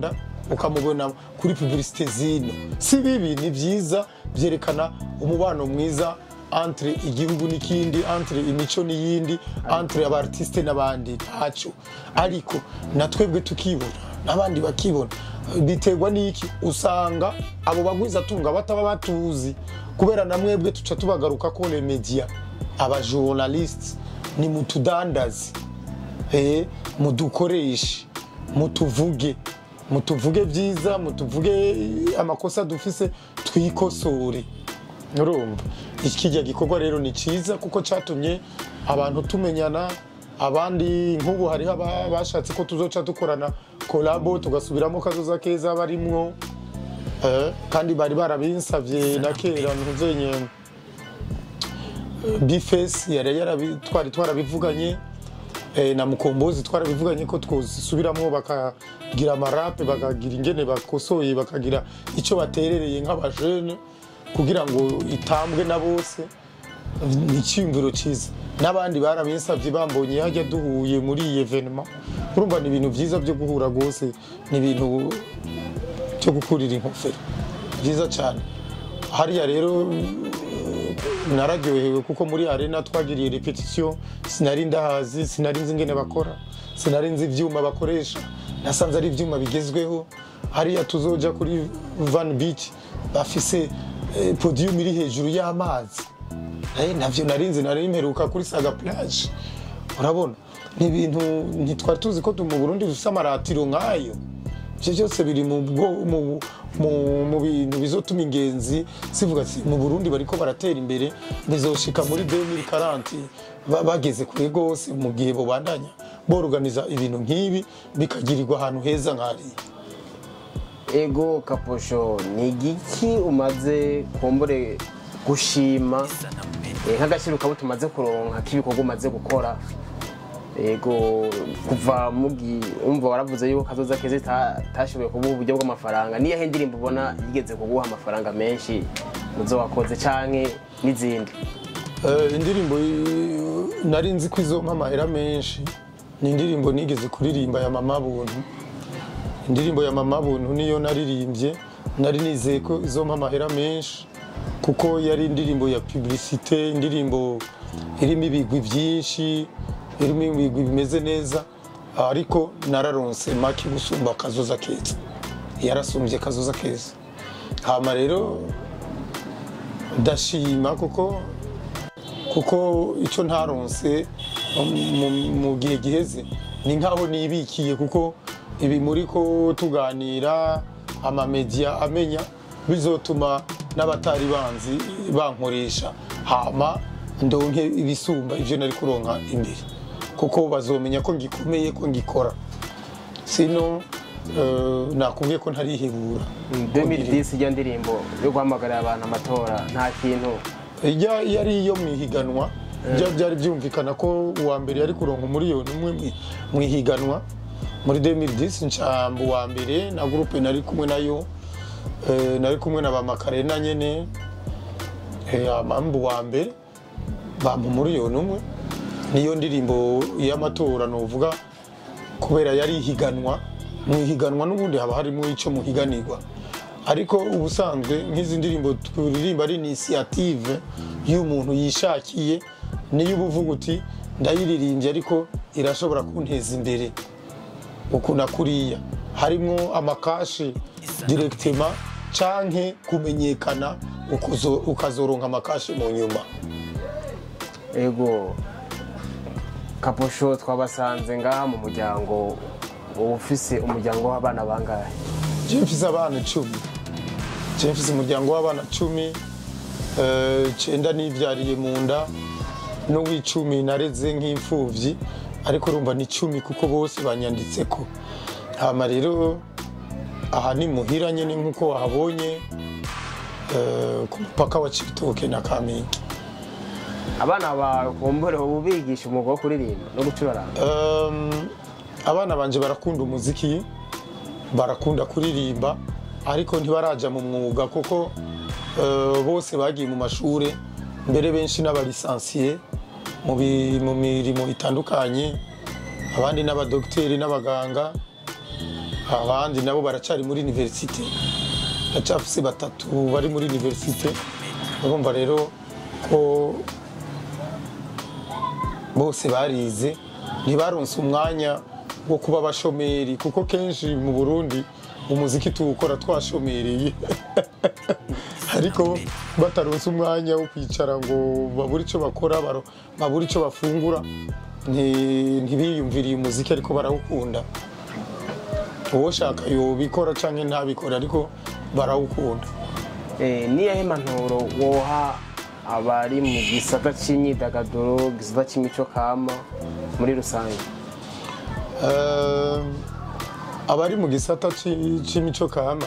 A: ukamubona kuri publicité zino si bibi ni byiza byerekana umubano mwiza entre igihugu n'ikindi entre imico n'iyindi entre abartiste n'abandi ntacyo ariko na twebwe tukibona n'abandi bakibona biterwa n'iki usanga abo bagwizatunga bataba batuzi kubera na mwebwe tuca tubagaruka ko le media abajournaliste ni mutudandazi eh, mudukoreshe mutuvuge mutuvuge byiza mutuvuge amakosa dufise twikosore urumva ikijya gikorwa rero ni cyiza kuko cyatumye abantu tumenyana abandi nk'ubu hariho aba- bashatse ko tuzoca dukorana kolabo tugasubiramo kazoza keza barimwo eh, kandi bari barabinsavye na kera ntuzenye bifesi yari yarabi- twari twarabivuganye eh, na mukombozi twarabivuganye ko twosubiramo bakagira amarape bakagira ingene bakosoye bakagira icyo baterereye nk'abajene kugira ngo itambwe na bose ni icyiyumviro cyiza n'abandi barabinsabye bambonye hajya duhuye muri iyi evenema urumva ni ibintu byiza byo guhura rwose ni ibintu byo gukurira inkofero byiza cyane hariya rero nararyohewe kuko muri arena twagiriye repetition sinari ndahazi sinari nzi ingene bakora sinari nzi ibyuma bakoresha nasanze ari ibyuma bigezweho hariya tuzoja kuri van beach bafise eh, podium iri hejuru y'amazi Eh, navyo narinzi nari mperuka kuri saga plage urabona ni ibintu ntitwari tuzi ko tu- mu burundi dufise amaratiro nk'ayo ibyo byose biri mu bwo- mu- mu- mu bintu bizotuma ingenzi zivuga ati mu burundi bariko baratera imbere bizoshika muri 2040 ba- bageze kure rwose mu gihe bobandanya borganiza ibintu nk'ibi bikagirirwa ahantu heza nk'ariya
B: ego kaposho ni igiki umaze kumbure gushima eh, nk'agaciro kabo tumaze kuronka k'ibikorwa umaze gukora ego kuva mugi umva waravuze yuko kazoza keza ita- itashoboye kuguha uburyo bw'amafaranga niyahe ndirimbo ubona yigeze kuguha amafaranga menshi muzo wakoze canke n'izindi
A: Eh, indirimbo y- nari nzi ko izompa amahera menshi ni indirimbo nigeze kuririmba ya mama buntu indirimbo ya mama buntu niyo naririmbye nari nizeye ko izompa amahera menshi kuko yari indirimbo ya publicité indirimbo irimo ibigwi byinshi irimo ibigwi bimeze neza ariko nararonse make gusumba kazoza keza yarasumbye kazoza keza hama rero ndashima kuko kuko icyo ntaronse mu- mu gihe giheze ni nkaho nibikiye kuko ibi muri ko tuganira amamediya amenya bizotuma n'abatari banzi bankoresha hama ndonke ibisumba ibyo nari kuronka imbere kuko bazomenya ko ngikomeye ko ngikora sino eh, nakubwiye ko ntarihebura
B: 2010 ijya ndirimbo yo guhamagarira abantu amatora nta kintu
A: ijya yari iyo mu ihiganwa bya- byari byumvikana ko uwa mbere yari kuronka umuriyoni umwe mu- mu ihiganwa muri 2010 ncamba uwa mbere na gurupe nari kumwe nayo eh, nari kumwe na bamakarena nyene eh, amamba uwa mbere bampa umuriyoni umwe niyo ndirimbo y'amatora novuga kubera yari ihiganwa mu ihiganwa n'ubundi haba harimo icyo muhiganirwa ariko ubusanzwe nk'izi ndirimbo turirimba ari inisiyative y'umuntu yishakiye niyo uba uvuga uti ndayiririmbye ariko irashobora kunteza imbere uku na kuriya harimo amakashi direkitema canke kumenyekana ukuzo- ukazoronka amakashi mu nyuma
B: ego kaposho twabasanze ngaha mu muryango uba ufise umuryango w'abana bangahe
A: je mfise abana icumi je mfise umuryango w'abana cumi eh, cenda nivyariye mu nda n'uw'icumi nareze nk'imfuvyi ariko urumva ni cumi kuko bose banyanditseko hama rero aha ni muhira nyene nk'uko wahabonye eh, ku mupaka wa cibitoke na kamenge
B: abana bawe kumbure ubu bigisha umwuga wo kuririmba no gucuraranga
A: Um, abana banje barakunda umuziki barakunda kuririmba ariko ntibaraja mu mwuga kuko uh, bose bagiye mu mashure mbere benshi n'abalisansiye mu bi- mu mirimo itandukanye abandi n'abadogiteri n'abaganga abandi nabo baracari muri universite ndacafise batatu bari muri universite urumva rero ko bose barize ntibaronse umwanya wo kuba abashomeri kuko kenshi mu burundi umuziki tuwukora twashomereye ariko bataronse umwanya wo kwicara ngo babure icyo bakora baro- babure icyo bafungura nti- ntibiyumviriye umuziki ariko barawukunda uwoshaka yobikora cyangwa ntabikora ariko barawukunda
B: Eh, niyahe impanuro woha abari mu gisata cy'imyidagaduro gisata cy'imico kama muri rusange
A: Eh, abari mu gisata ci- c'imico kama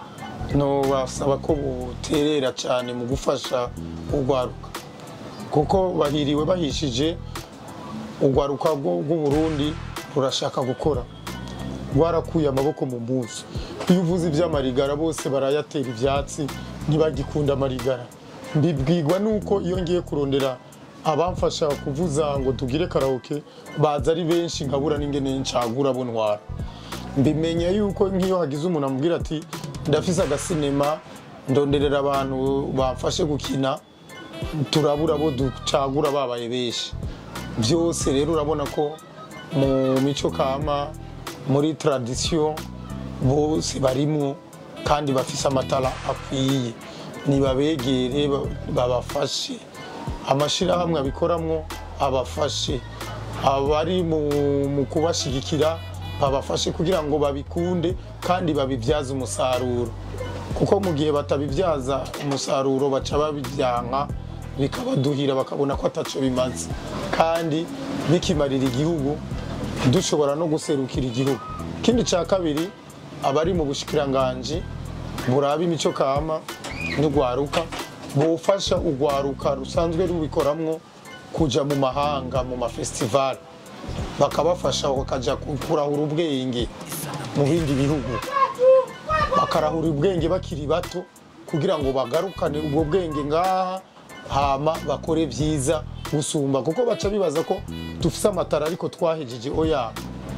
A: no basaba ko boterera cyane mu gufasha urwaruka kuko bahiriwe bahishije urwaruka rwo- rw'uburundi rurashaka gukora rwarakuye amaboko mu mpuzu iyo uvuze iby'amarigara bose barayatera ibyatsi ntibagikunda amarigara mbibwirwa nuko iyo ngiye kurondera abamfasha kuvuza ngo tugire karaoke baza ari benshi nkabura n'ingene ncagura abo ntwara mbimenya yuko nk'iyo hagize umuntu amubwira ati ndafise agasinema ndonderera abantu bamfashe gukina turabura abo ducagura babaye benshi byose rero urabona ko mu mico kama muri tradisiyo bose barimwo kandi bafise amatara akwiye nibabegere ba- babafashe amashyirahamwe abikoramwo abafashe abari mu mu kubashigikira babafashe kugira ngo babikunde kandi babibyaze umusaruro kuko mu gihe batabibyaza umusaruro baca babibyanka bikabaduhira bakabona ko ataco bimaze kandi bikimarira igihugu dushobora no guserukira igihugu ikindi cya kabiri abari mu bushikiranganji buraba imico kama n'urwaruka bufasha urwaruka rusanzwe rubikoramwo kuja mu mahanga mu mafestivali bakabafasha bakajya kurahura ubwenge mu bindi bihugu bakarahura ubwenge bakiri bato kugira ngo bagarukane ubwo bwenge ngaha hama bakore byiza gusumba kuko baca bibaza ko dufise amatara ariko twahejeje oya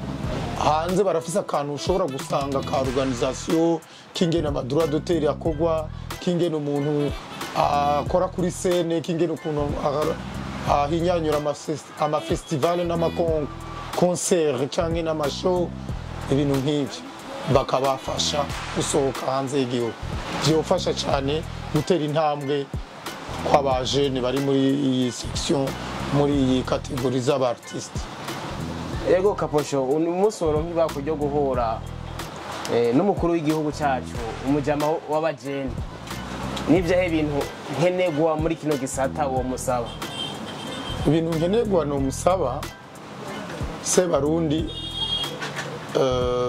A: hanze barafise akantu ushobora gusanga ka organisation k'ingene amadura doteri akorwa k'ingene umuntu akora kuri sene k'ingene ukuntu ah- ahinyanyura amafes- amafestivale n'amakonsert canke n'amashow ibintu nk'ivyo bakabafasha gusohoka hanze y'igihugu vyofasha cyane gutera intambwe kw'abajene bari muri iyi section muri iyi kategori z'abartiste
B: ego kaposho uyu munsi wari nk'ibako ryo guhura eh, n'umukuru w'igihugu cyacu umujama w'abajene n'ibyahe bintu nkenerwa muri kino gisata uwo musaba
A: ibintu nkenerwa ni umusaba sebarundi eh,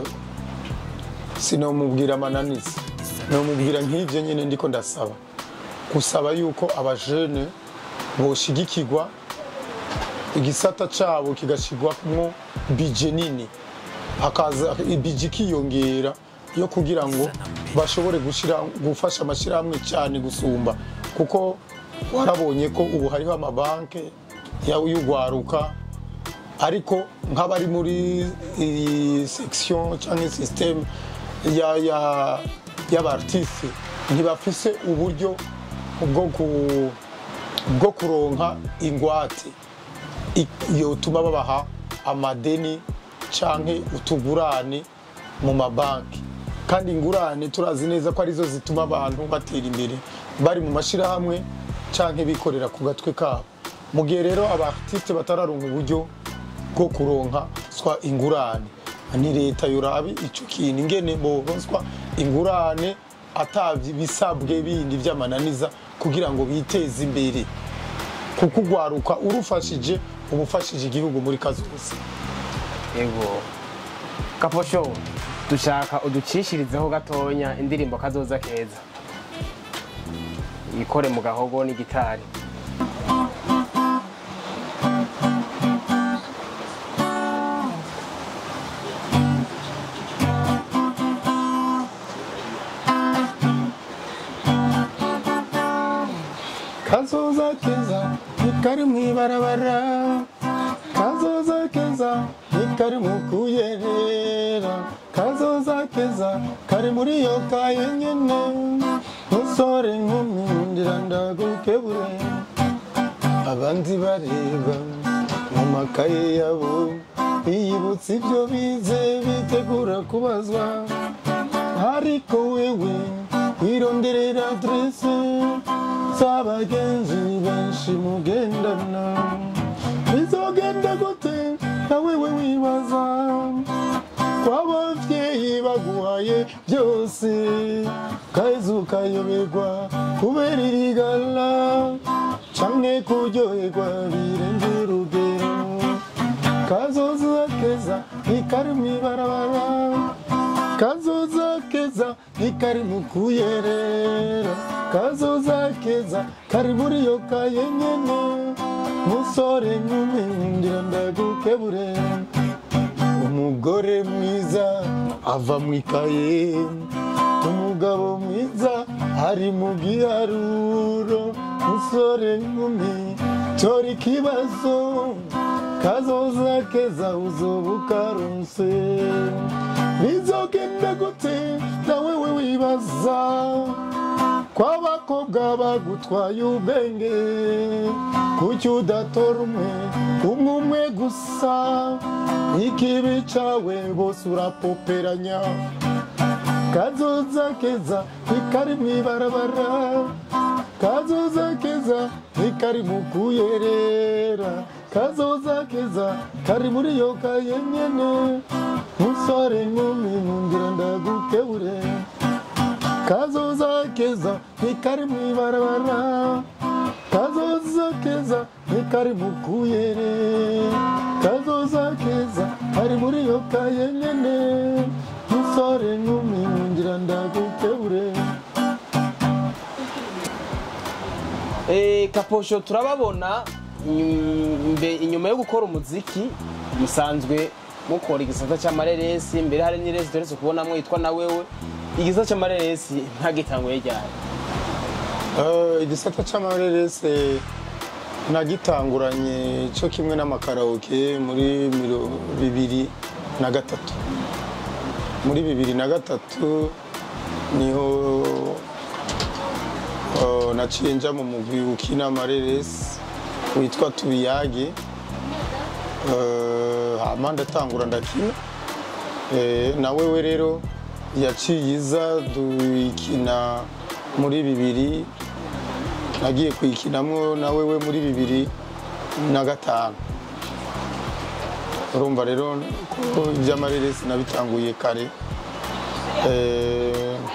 A: sinomubwira amananiza nomubwira nk'ibyo nyine ndiko ndasaba gusaba yuko abajene boshigikirwa igisata cabo kigashirwamwo bije nini hakaza ibije ikiyongera yo kugira ngo bashobore gushira gufasha amashyirahamwe cyane gusumba kuko warabonye ko ubu hariho amabanke ya- y'urwaruka ariko nk'abari muri iyi section cyangwa system ya ya y'abartiste ntibafise uburyo bwo ku bwo kuronka ingwate i- yotuma babaha amadeni canke utugurane mu mabanki kandi ingurane turazi neza ko arizo zituma abantu batera imbere bari mu mashyirahamwe canke bikorera ku gatwe kabo mu gihe rero abartiste batararonka uburyo bwo kuronka swa ingurane ni leta yorabi ico kintu ingene boronswa ingurane atavye bisabwe bindi vy'amananiza kugira ngo biteze imbere kuko ugwaruka urufashije uba ufashije igihugu muri kazoza
B: ego kaposho dushaka uducishirizeho gatonya indirimbo kazoza keza ikore mu gahogo n'igitari
A: kazoza keza ntikari mu ibarabara kazoza keza ntikari mu kuyerera kazoza keza kari muri iyo kaye nyene musore nkumi ndira ndagukebure abandi bareba mu makaye yabo biyibutsa ibyo bize bitegura kubazwa ariko wewe wironderera adrese z'abagenzi benshi mugendana bizogenda gute na wewe wibaza kw'abavyeyi baguhaye byose kaheze ukayoberwa kubera irigala canke kuryoherwa birenze urugero kazoza keza ntikari mw'ibarabara kazoza keza ntikari mu kuyerera kazoza keza kari muri iyo kaye nyene musore nkumi ndira ndagukebure umugore mwiza ava mu ikaye umugabo mwiza ari mu giharuro musore nkumi tora ikibazo kazoza keza uzoba ukaronse bizogenda gute na wewe wibaza kw'abakobwa bagutwaye ubwenge kuki udatora umwe umwe umwe gusa ikibi cawe bose urapoperanya kazoza keza ntikari mw'ibarabara kazoza keza ntikari mu kuyerera kazoza keza kari muri iyo kaye nyene musore nkumi nkundira ndagukebure kazoza keza ntikari mw'ibarabara kazoza keza ntikari mu kuyerera kazoza keza kari muri iyo kaye nyene musore nkumi nkundira ndagukebure
B: Eh, kaposho turababona mm, mbe- inyuma yo gukora umuziki musanzwe mukora igisata cy'amareresi mbere hari n'iresi turetse kubonamo yitwa na wewe igisata cy'amareresi ntagitanguye ryari
A: Eh, igisata c'amarerese nagitanguranye cyo kimwe n'amakaraoke muri miro bibiri na gatatu muri bibiri na gatatu niho eh, naciye nja mu mugwi ukina amareresi witwa tubiyage Eh, hama ndatangura ndakina Eh, na wewe rero yaciye iza dukina muri bibiri nagiye kuyikinamo na wewe muri bibiri na gatanu urumva rero ko iby'amareresi nabitanguye kare Eh,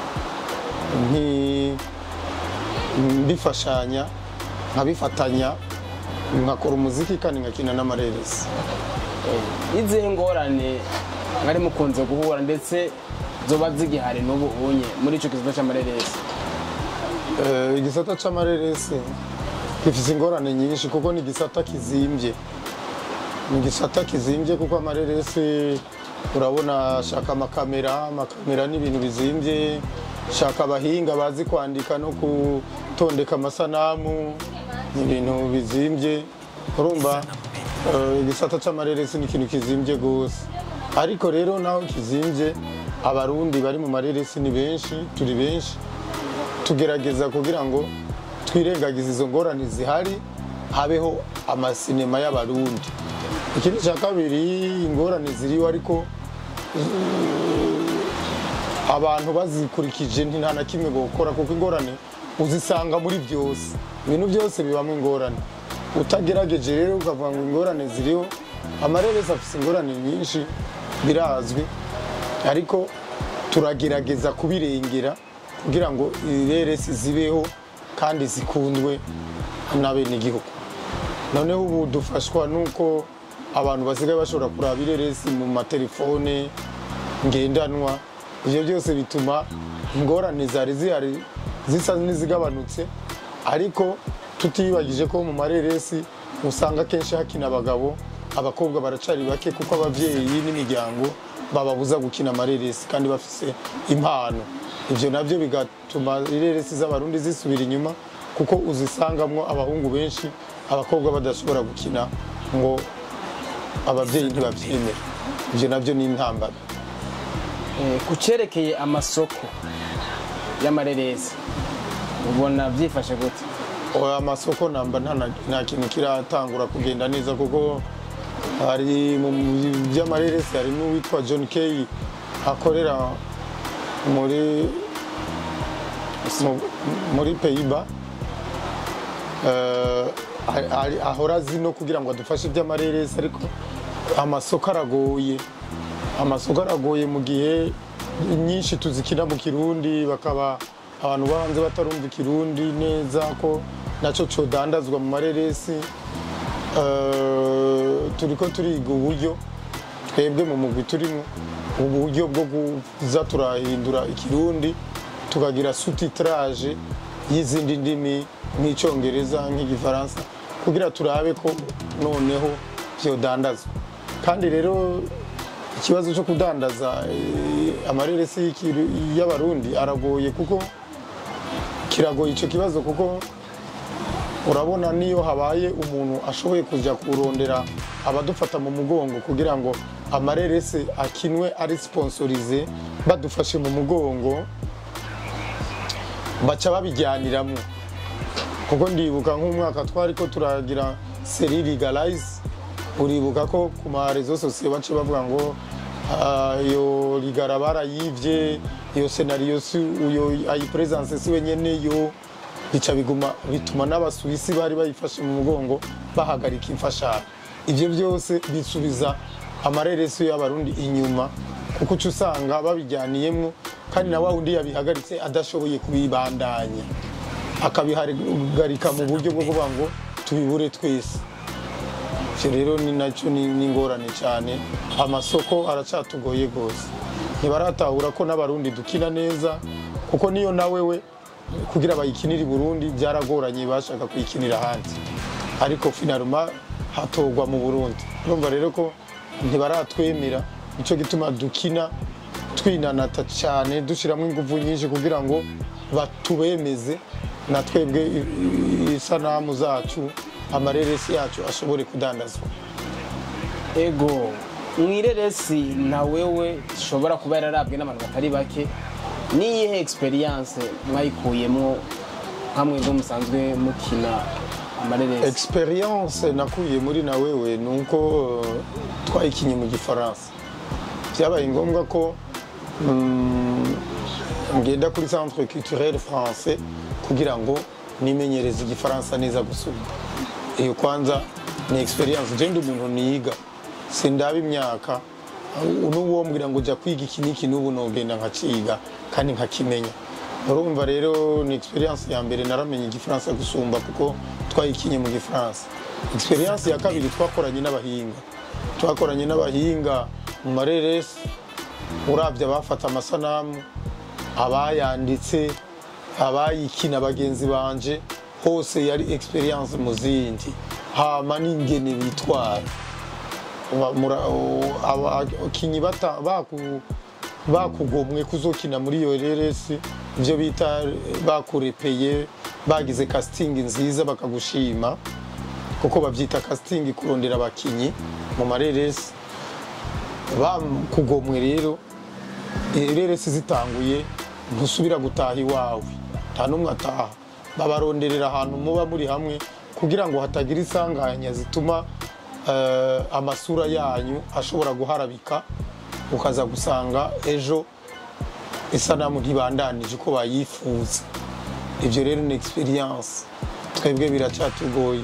A: nki- mbifashanya nkabifatanya nkakora umuziki kandi nkakina n'amareresi
B: izihe ngorane mwari mukunze guhura ndetse zoba zigihari n'ubu unye muri ico gisata cy'amareresi
A: Eh, igisata c'amareresi gifise ingorane nyinshi kuko ni igisata kizimbye ni igisata kizimbye kuko amareresi urabona shaka amakamera amakamera ni ibintu bizimbye shaka abahinga bazi kwandika no gutondeka amasanamu ni ibintu bizimbye urumva eh, igisata c'amareresi ni ikintu kizimbye gose ariko rero naho kizimbye abarundi bari mu mareresi ni benshi turi benshi tugerageza kugira ngo twirengagize izo ngorane zihari habeho amasinema y'abarundi ikindi cya kabiri ingorane ziriho ariko eh, abantu bazikurikije nta na kimwe gukora kuko ingorane uzisanga muri byose ibintu byose bibamo ingorane utagerageje rero ukavuga ngo ingorane ziriho amareresi afite ingorane nyinshi birazwi ariko turagerageza kubirengera kugira ngo ireresi zibeho kandi zikundwe n'abenegihugu noneho ubu dufashwa n'uko abantu basigaye bashobora kuraba ireresi mu matelefone ngendanwa ibyo byose bituma ingorane zari zihari zisa n'izigabanutse ariko tutiyibagije ko mu mareresi usanga akenshi hakina abagabo abakobwa baracari bake kuko ababyeyi n'imiryango bababuza gukina amareresi kandi bafise impano ibyo nabyo bigatuma ireresi z'abarundi zisubira inyuma kuko uzisangamwo abahungu benshi abakobwa badashobora gukina ngo ababyeyi ntibabyemere ibyo nabyo ni intambara
B: Eh, ku cerekeye amasoko y'amareresi ubona byifashe gute
A: oya amasoko namba nta na- nta kintu kiratangura kugenda neza kuko hari mu by'amareresi harimo uwitwa john kay akorera muri mu- muri peyiba ahora azi no kugira ngo adufashe iby'amareresi ariko amasoko aragoye amasoko aragoye mu gihe nyinshi tuzikina mu kirundi bakaba abantu bo hanze batarumva ikirundi neza ko nacyo codandazwa mu mareresi Eh, turiko turiga uburyo twebwe mu mugwi turimo uburyo bwo kuza turahindura ikirundi tukagira sutitraje y'izindi ndimi nk'icyongereza nk'igifaransa kugira turabe ko noneho vyodandazwa kandi rero ikibazo cyo kudandaza eh, amareresi y'ikiru- y'abarundi aragoye kuko kiragoye icyo kibazo kuko urabona niyo habaye umuntu ashoboye kujya kurondera abadufata mu mugongo kugira ngo amareresi akinwe ari sponsorize badufashe mu mugongo baca babijyaniramo kuko ndibuka nk'umwaka twari ko turagira seri legalize uribuka ko ku marezo sosiyo bace bavuga ngo ah, iyo ligara barayivye iyo senariyo si uyo ayipresence si wenyene yo bica biguma bituma n'abasuwisi bari bayifashe mu mugongo bahagarika imfashanyo ivyo byose bisubiza amareresi y'abarundi inyuma kuko uca usanga babijyaniyemwo kandi na wa wundi yabihagaritse adashoboye kubibandanya akabihagarika mu buryo bwo kuvuga ngo tubibure twese icyo rero ni nacyo ni ni ingorane cyane amasoko aracatugoye rwose ntibaratahura ko n'abarundi dukina neza kuko niyo nawe we kugira bayikinire i burundi byaragoranye bashaka kuyikinira hanze ariko finaruma hatorwa mu burundi urumva rero ko ntibaratwemera nicyo gituma dukina twinanata cyane dushyiramo ingufu nyinshi kugira ngo batubemeze na twebwe i- i- isanamu zacu amareresi yacu ashobore kudandazwa
B: ego mwireresi na wewe ishobora kuba yararabwe n'abantu batari bake niyihe experience mwayikuyemo nkamwe ngo musanzwe mukina amareresi
A: experience nakuye muri na wewe ni uko eh, twayikinye mu gifaransa byabaye ngombwa ko mm, ngenda kuri centre culturel français kugira ngo nimenyereze igifaransa neza gusumba iyo kwanza ni experience je ndi umuntu niga sindaba imyaka n'uwombwira ngo jya kwiga iki n'iki n'ubu nogenda nkaciga kandi nkakimenya urumva rero ni experience ya mbere naramenye igifaransa gusumba kuko twayikinye mu gifaransa experience ya kabiri twakoranye n'abahinga twakoranye n'abahinga mu mareresi urabye abafata amasanamu abayanditse abayikina bagenzi banje hose yari experience mu zindi hama n'ingene bitwara Wa- mura- o- aba- abakinyi bata- baku- bakugomwe kuzokina muri iyo reresi ibyo bita bakurepeye bagize casting nziza bakagushima kuko babyita casting kurondera abakinyi mu mareresi bakugomwe rero ireresi zitanguye ntusubira gutaha iwawe nta n'umwe ataha babaronderera ahantu muba muri hamwe kugira ngo hatagira isanganya zituma eh, amasura yanyu ashobora guharabika ukaza gusanga ejo isanamu ntibandanije uko bayifuza ibyo rero ni experience twebwe biracyatugoye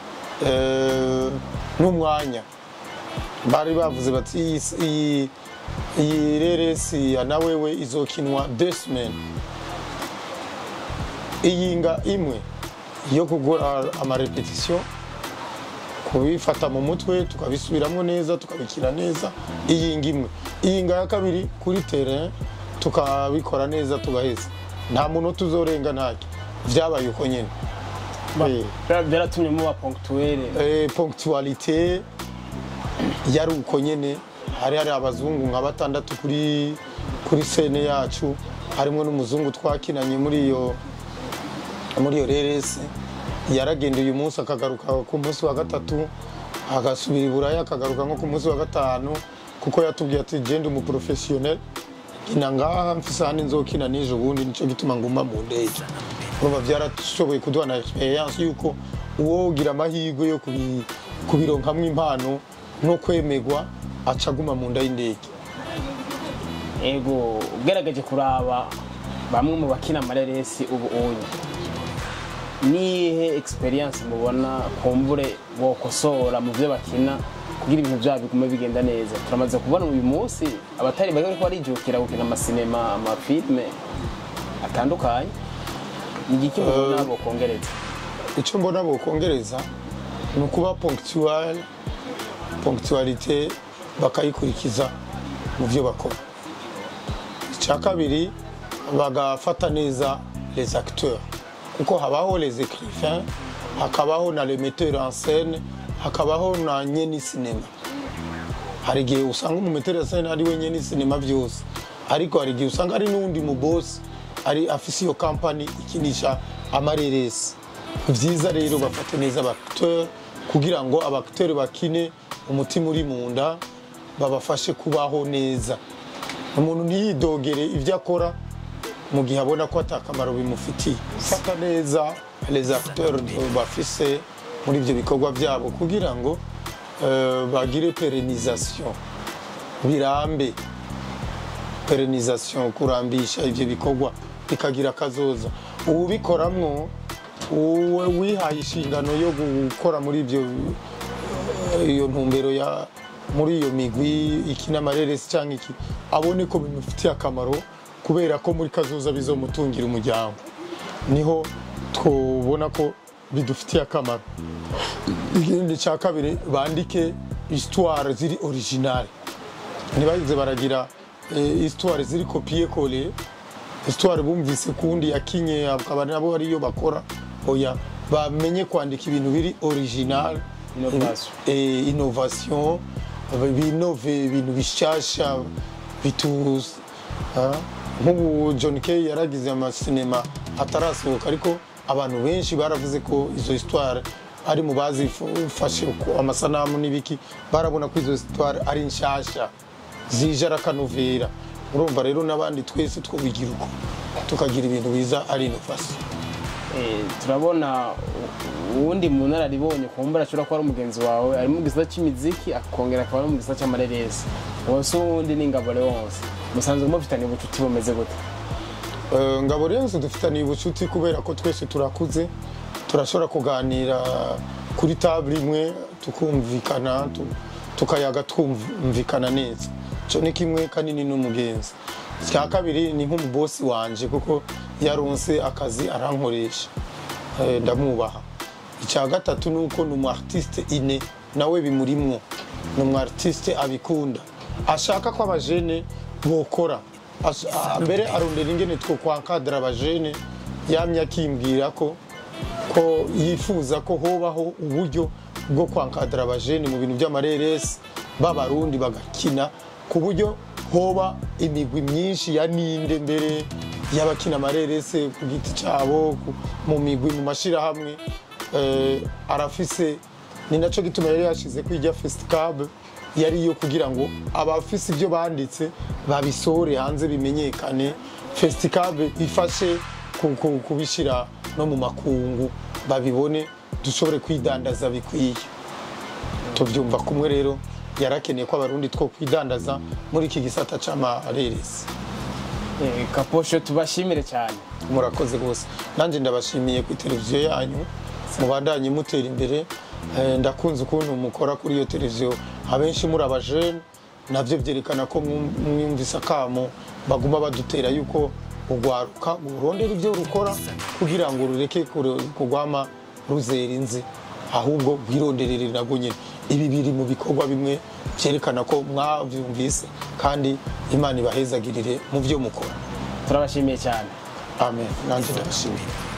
A: Eh, n'umwanya bari bavuze bati "Iyi- iyi iyi reresi ya nawewe izokinwa deux semaines iyinga imwe yo kugura amarepetisiyo kubifata mu mutwe tukabisubiramo neza tukabikina neza iyinga imwe iyinga ya kabiri kuri terrain tukabikora neza tugaheza nta muntu tuzorenga ntacyo byabaye uko nyine Eh.
B: byaratumye muba ponctuelle
A: Eh, ponctualité yari uko nyene hari hari abazungu nka batandatu kuri kuri sene yacu harimo n'umuzungu twakinanye muri iyo muri iyo reresi yaragenda uyu munsi akagaruka ku munsi wa gatatu agasubira i buraya akagaruka nko ku munsi wa gatanu kuko yatubwiye ati genda umuprofesiyonel nkina ngaha mfise ahandi nzokina n'ejo bundi nico gituma nguma mu ndege urumva byarashoboye kuduha na experience yuko uwogira amahirwe yo kubi- kubironkamwo impano no kwemegwa aca aguma mu nda y'indege
B: ego ugerageje kuraba bamwe mu bakina amareresi ubu unye nihe experience mubona kumbure bokosora mu byo bakina kugira ibintu byabo bigume bigenda neza turamaze kubona uyu munsi abatari bake bariko barijukira gukina amasinema amafilme atandukanye ni igiki mubona bokongereza
A: icyo mbona bokongereza ni ukuba ponctual ponctualité bakayikurikiza mu byo bakora icya kabiri bagafata neza les acteurs kuko habaho les écrivains hakabaho na le metteur en scène hakabaho na nyeni sinema hari igihe usanga umumeteri en scène ari we nyeni sinema byose ariko hari igihe usanga ari n'uwundi mu boss ari afise iyo kampani ikinisha amareresi ni byiza rero bafate neza abacteur kugira ngo abacteur bakine umutima uri mu nda babafashe kubaho neza umuntu ntiyidogere ibyo akora mu gihe abona ko atakamaro bimufitiye fata neza les acteurs bafise muri ibyo bikorwa byabo kugira ngo eh, bagire perenization birambe perenization kurambisha ibyo bikorwa bikagira akazoza uwubikoramwo uwe wihaye inshingano yo gukora muri ibyo iyo ntumbero ya muri iyo migwi ikina amareresi cyangwa iki abone ko bimufitiye akamaro kubera ko muri kazoza bizomutungira umuryango niho twubona ko bidufitiye akamaro ikindi cya kabiri bandike histoire ziri originale ntibagize baragira eh, histoire ziri kopiye kole histoire bumvise kundi yakinye akaba nabo ariyo bakora oya bamenye kwandika ibintu biri original
B: Innovation.
A: eh, innovation binove ibintu bishasha bitu ah, nk'ubu John Kay yaragize amasinema atarasohoka ariko abantu benshi baravuze ko izo histoire ari mu bazifashe ko amasanamu n'ibiki barabona ko izo histoire ari nshasha zije arakanovera urumva rero n'abandi twese twobigira uko tukagira ibintu biza ari innovation
B: Eh, turabona u- uwundi mu nararibonye kumbura ashobora kuba ari umugenzi wawe ari mu gisata cy'imiziki akongera akaba ari mu gisata cy'amareresi wose uwundi ni ingabo wose musanzwe mufitanye ubucuti bumeze gute
A: Eh, ngabo rero nzi dufitaniye ubucuti kubera ko twese turakuze turashobora kuganira kuri table imwe tukumvikana tu- tukayaga twumvikana neza icyo ni kimwe kanini n'umugenzi icya kabiri ni nk'umubosi wanje kuko yaronse akazi arankoresha Eh, ndamwubaha icya gatatu ni uko ni umu artiste ine nawe bimurimwo ni umu artiste abikunda ashaka ko abajene bokora As- a- mbere arondera ingene two kwankadira abajene yamye akimbwira ko ko yifuza ko hobaho uburyo bwo kwankadira abajene mu bintu by'amareresi b'abarundi bagakina ku buryo hoba imigwi myinshi ya ninde mbere y'abakina amareresi ku giti cyabo ku- mu migwi mu mashyirahamwe eh, arafise ni nacyo gituma yari yashize kwijya festicab yari iyo kugira ngo abafise ibyo banditse babisohore hanze bimenyekane festicab ifashe ku- ku- kubishyira no mu makungu babibone dushobore kwidandaza bikwiye tubyumva kumwe rero yarakeneye ko abarundi two kwidandaza muri iki gisata cy'amareresi
B: Eh, kaposho tubashimire cyane
A: murakoze rwose nanjye ndabashimiye ku televiziyo yanyu mubandanye mutera imbere Eh, ndakunze ukuntu mukora kuri iyo televiziyo abenshi muri abajene nabyo byerekana ko mwum- mwumvise akamo baguma badutera yuko urwaruka urondera ibyo rukora kugira ngo rureke kure- kugwama ruzera inzi ahubwo rwironderere nabwo nyine ibi biri mu bikorwa bimwe byerekana ko mwabyumvise kandi imana ibahezagirire mu byo mukora
B: turabashimiye cyane
A: amen nanjye ndabashimiye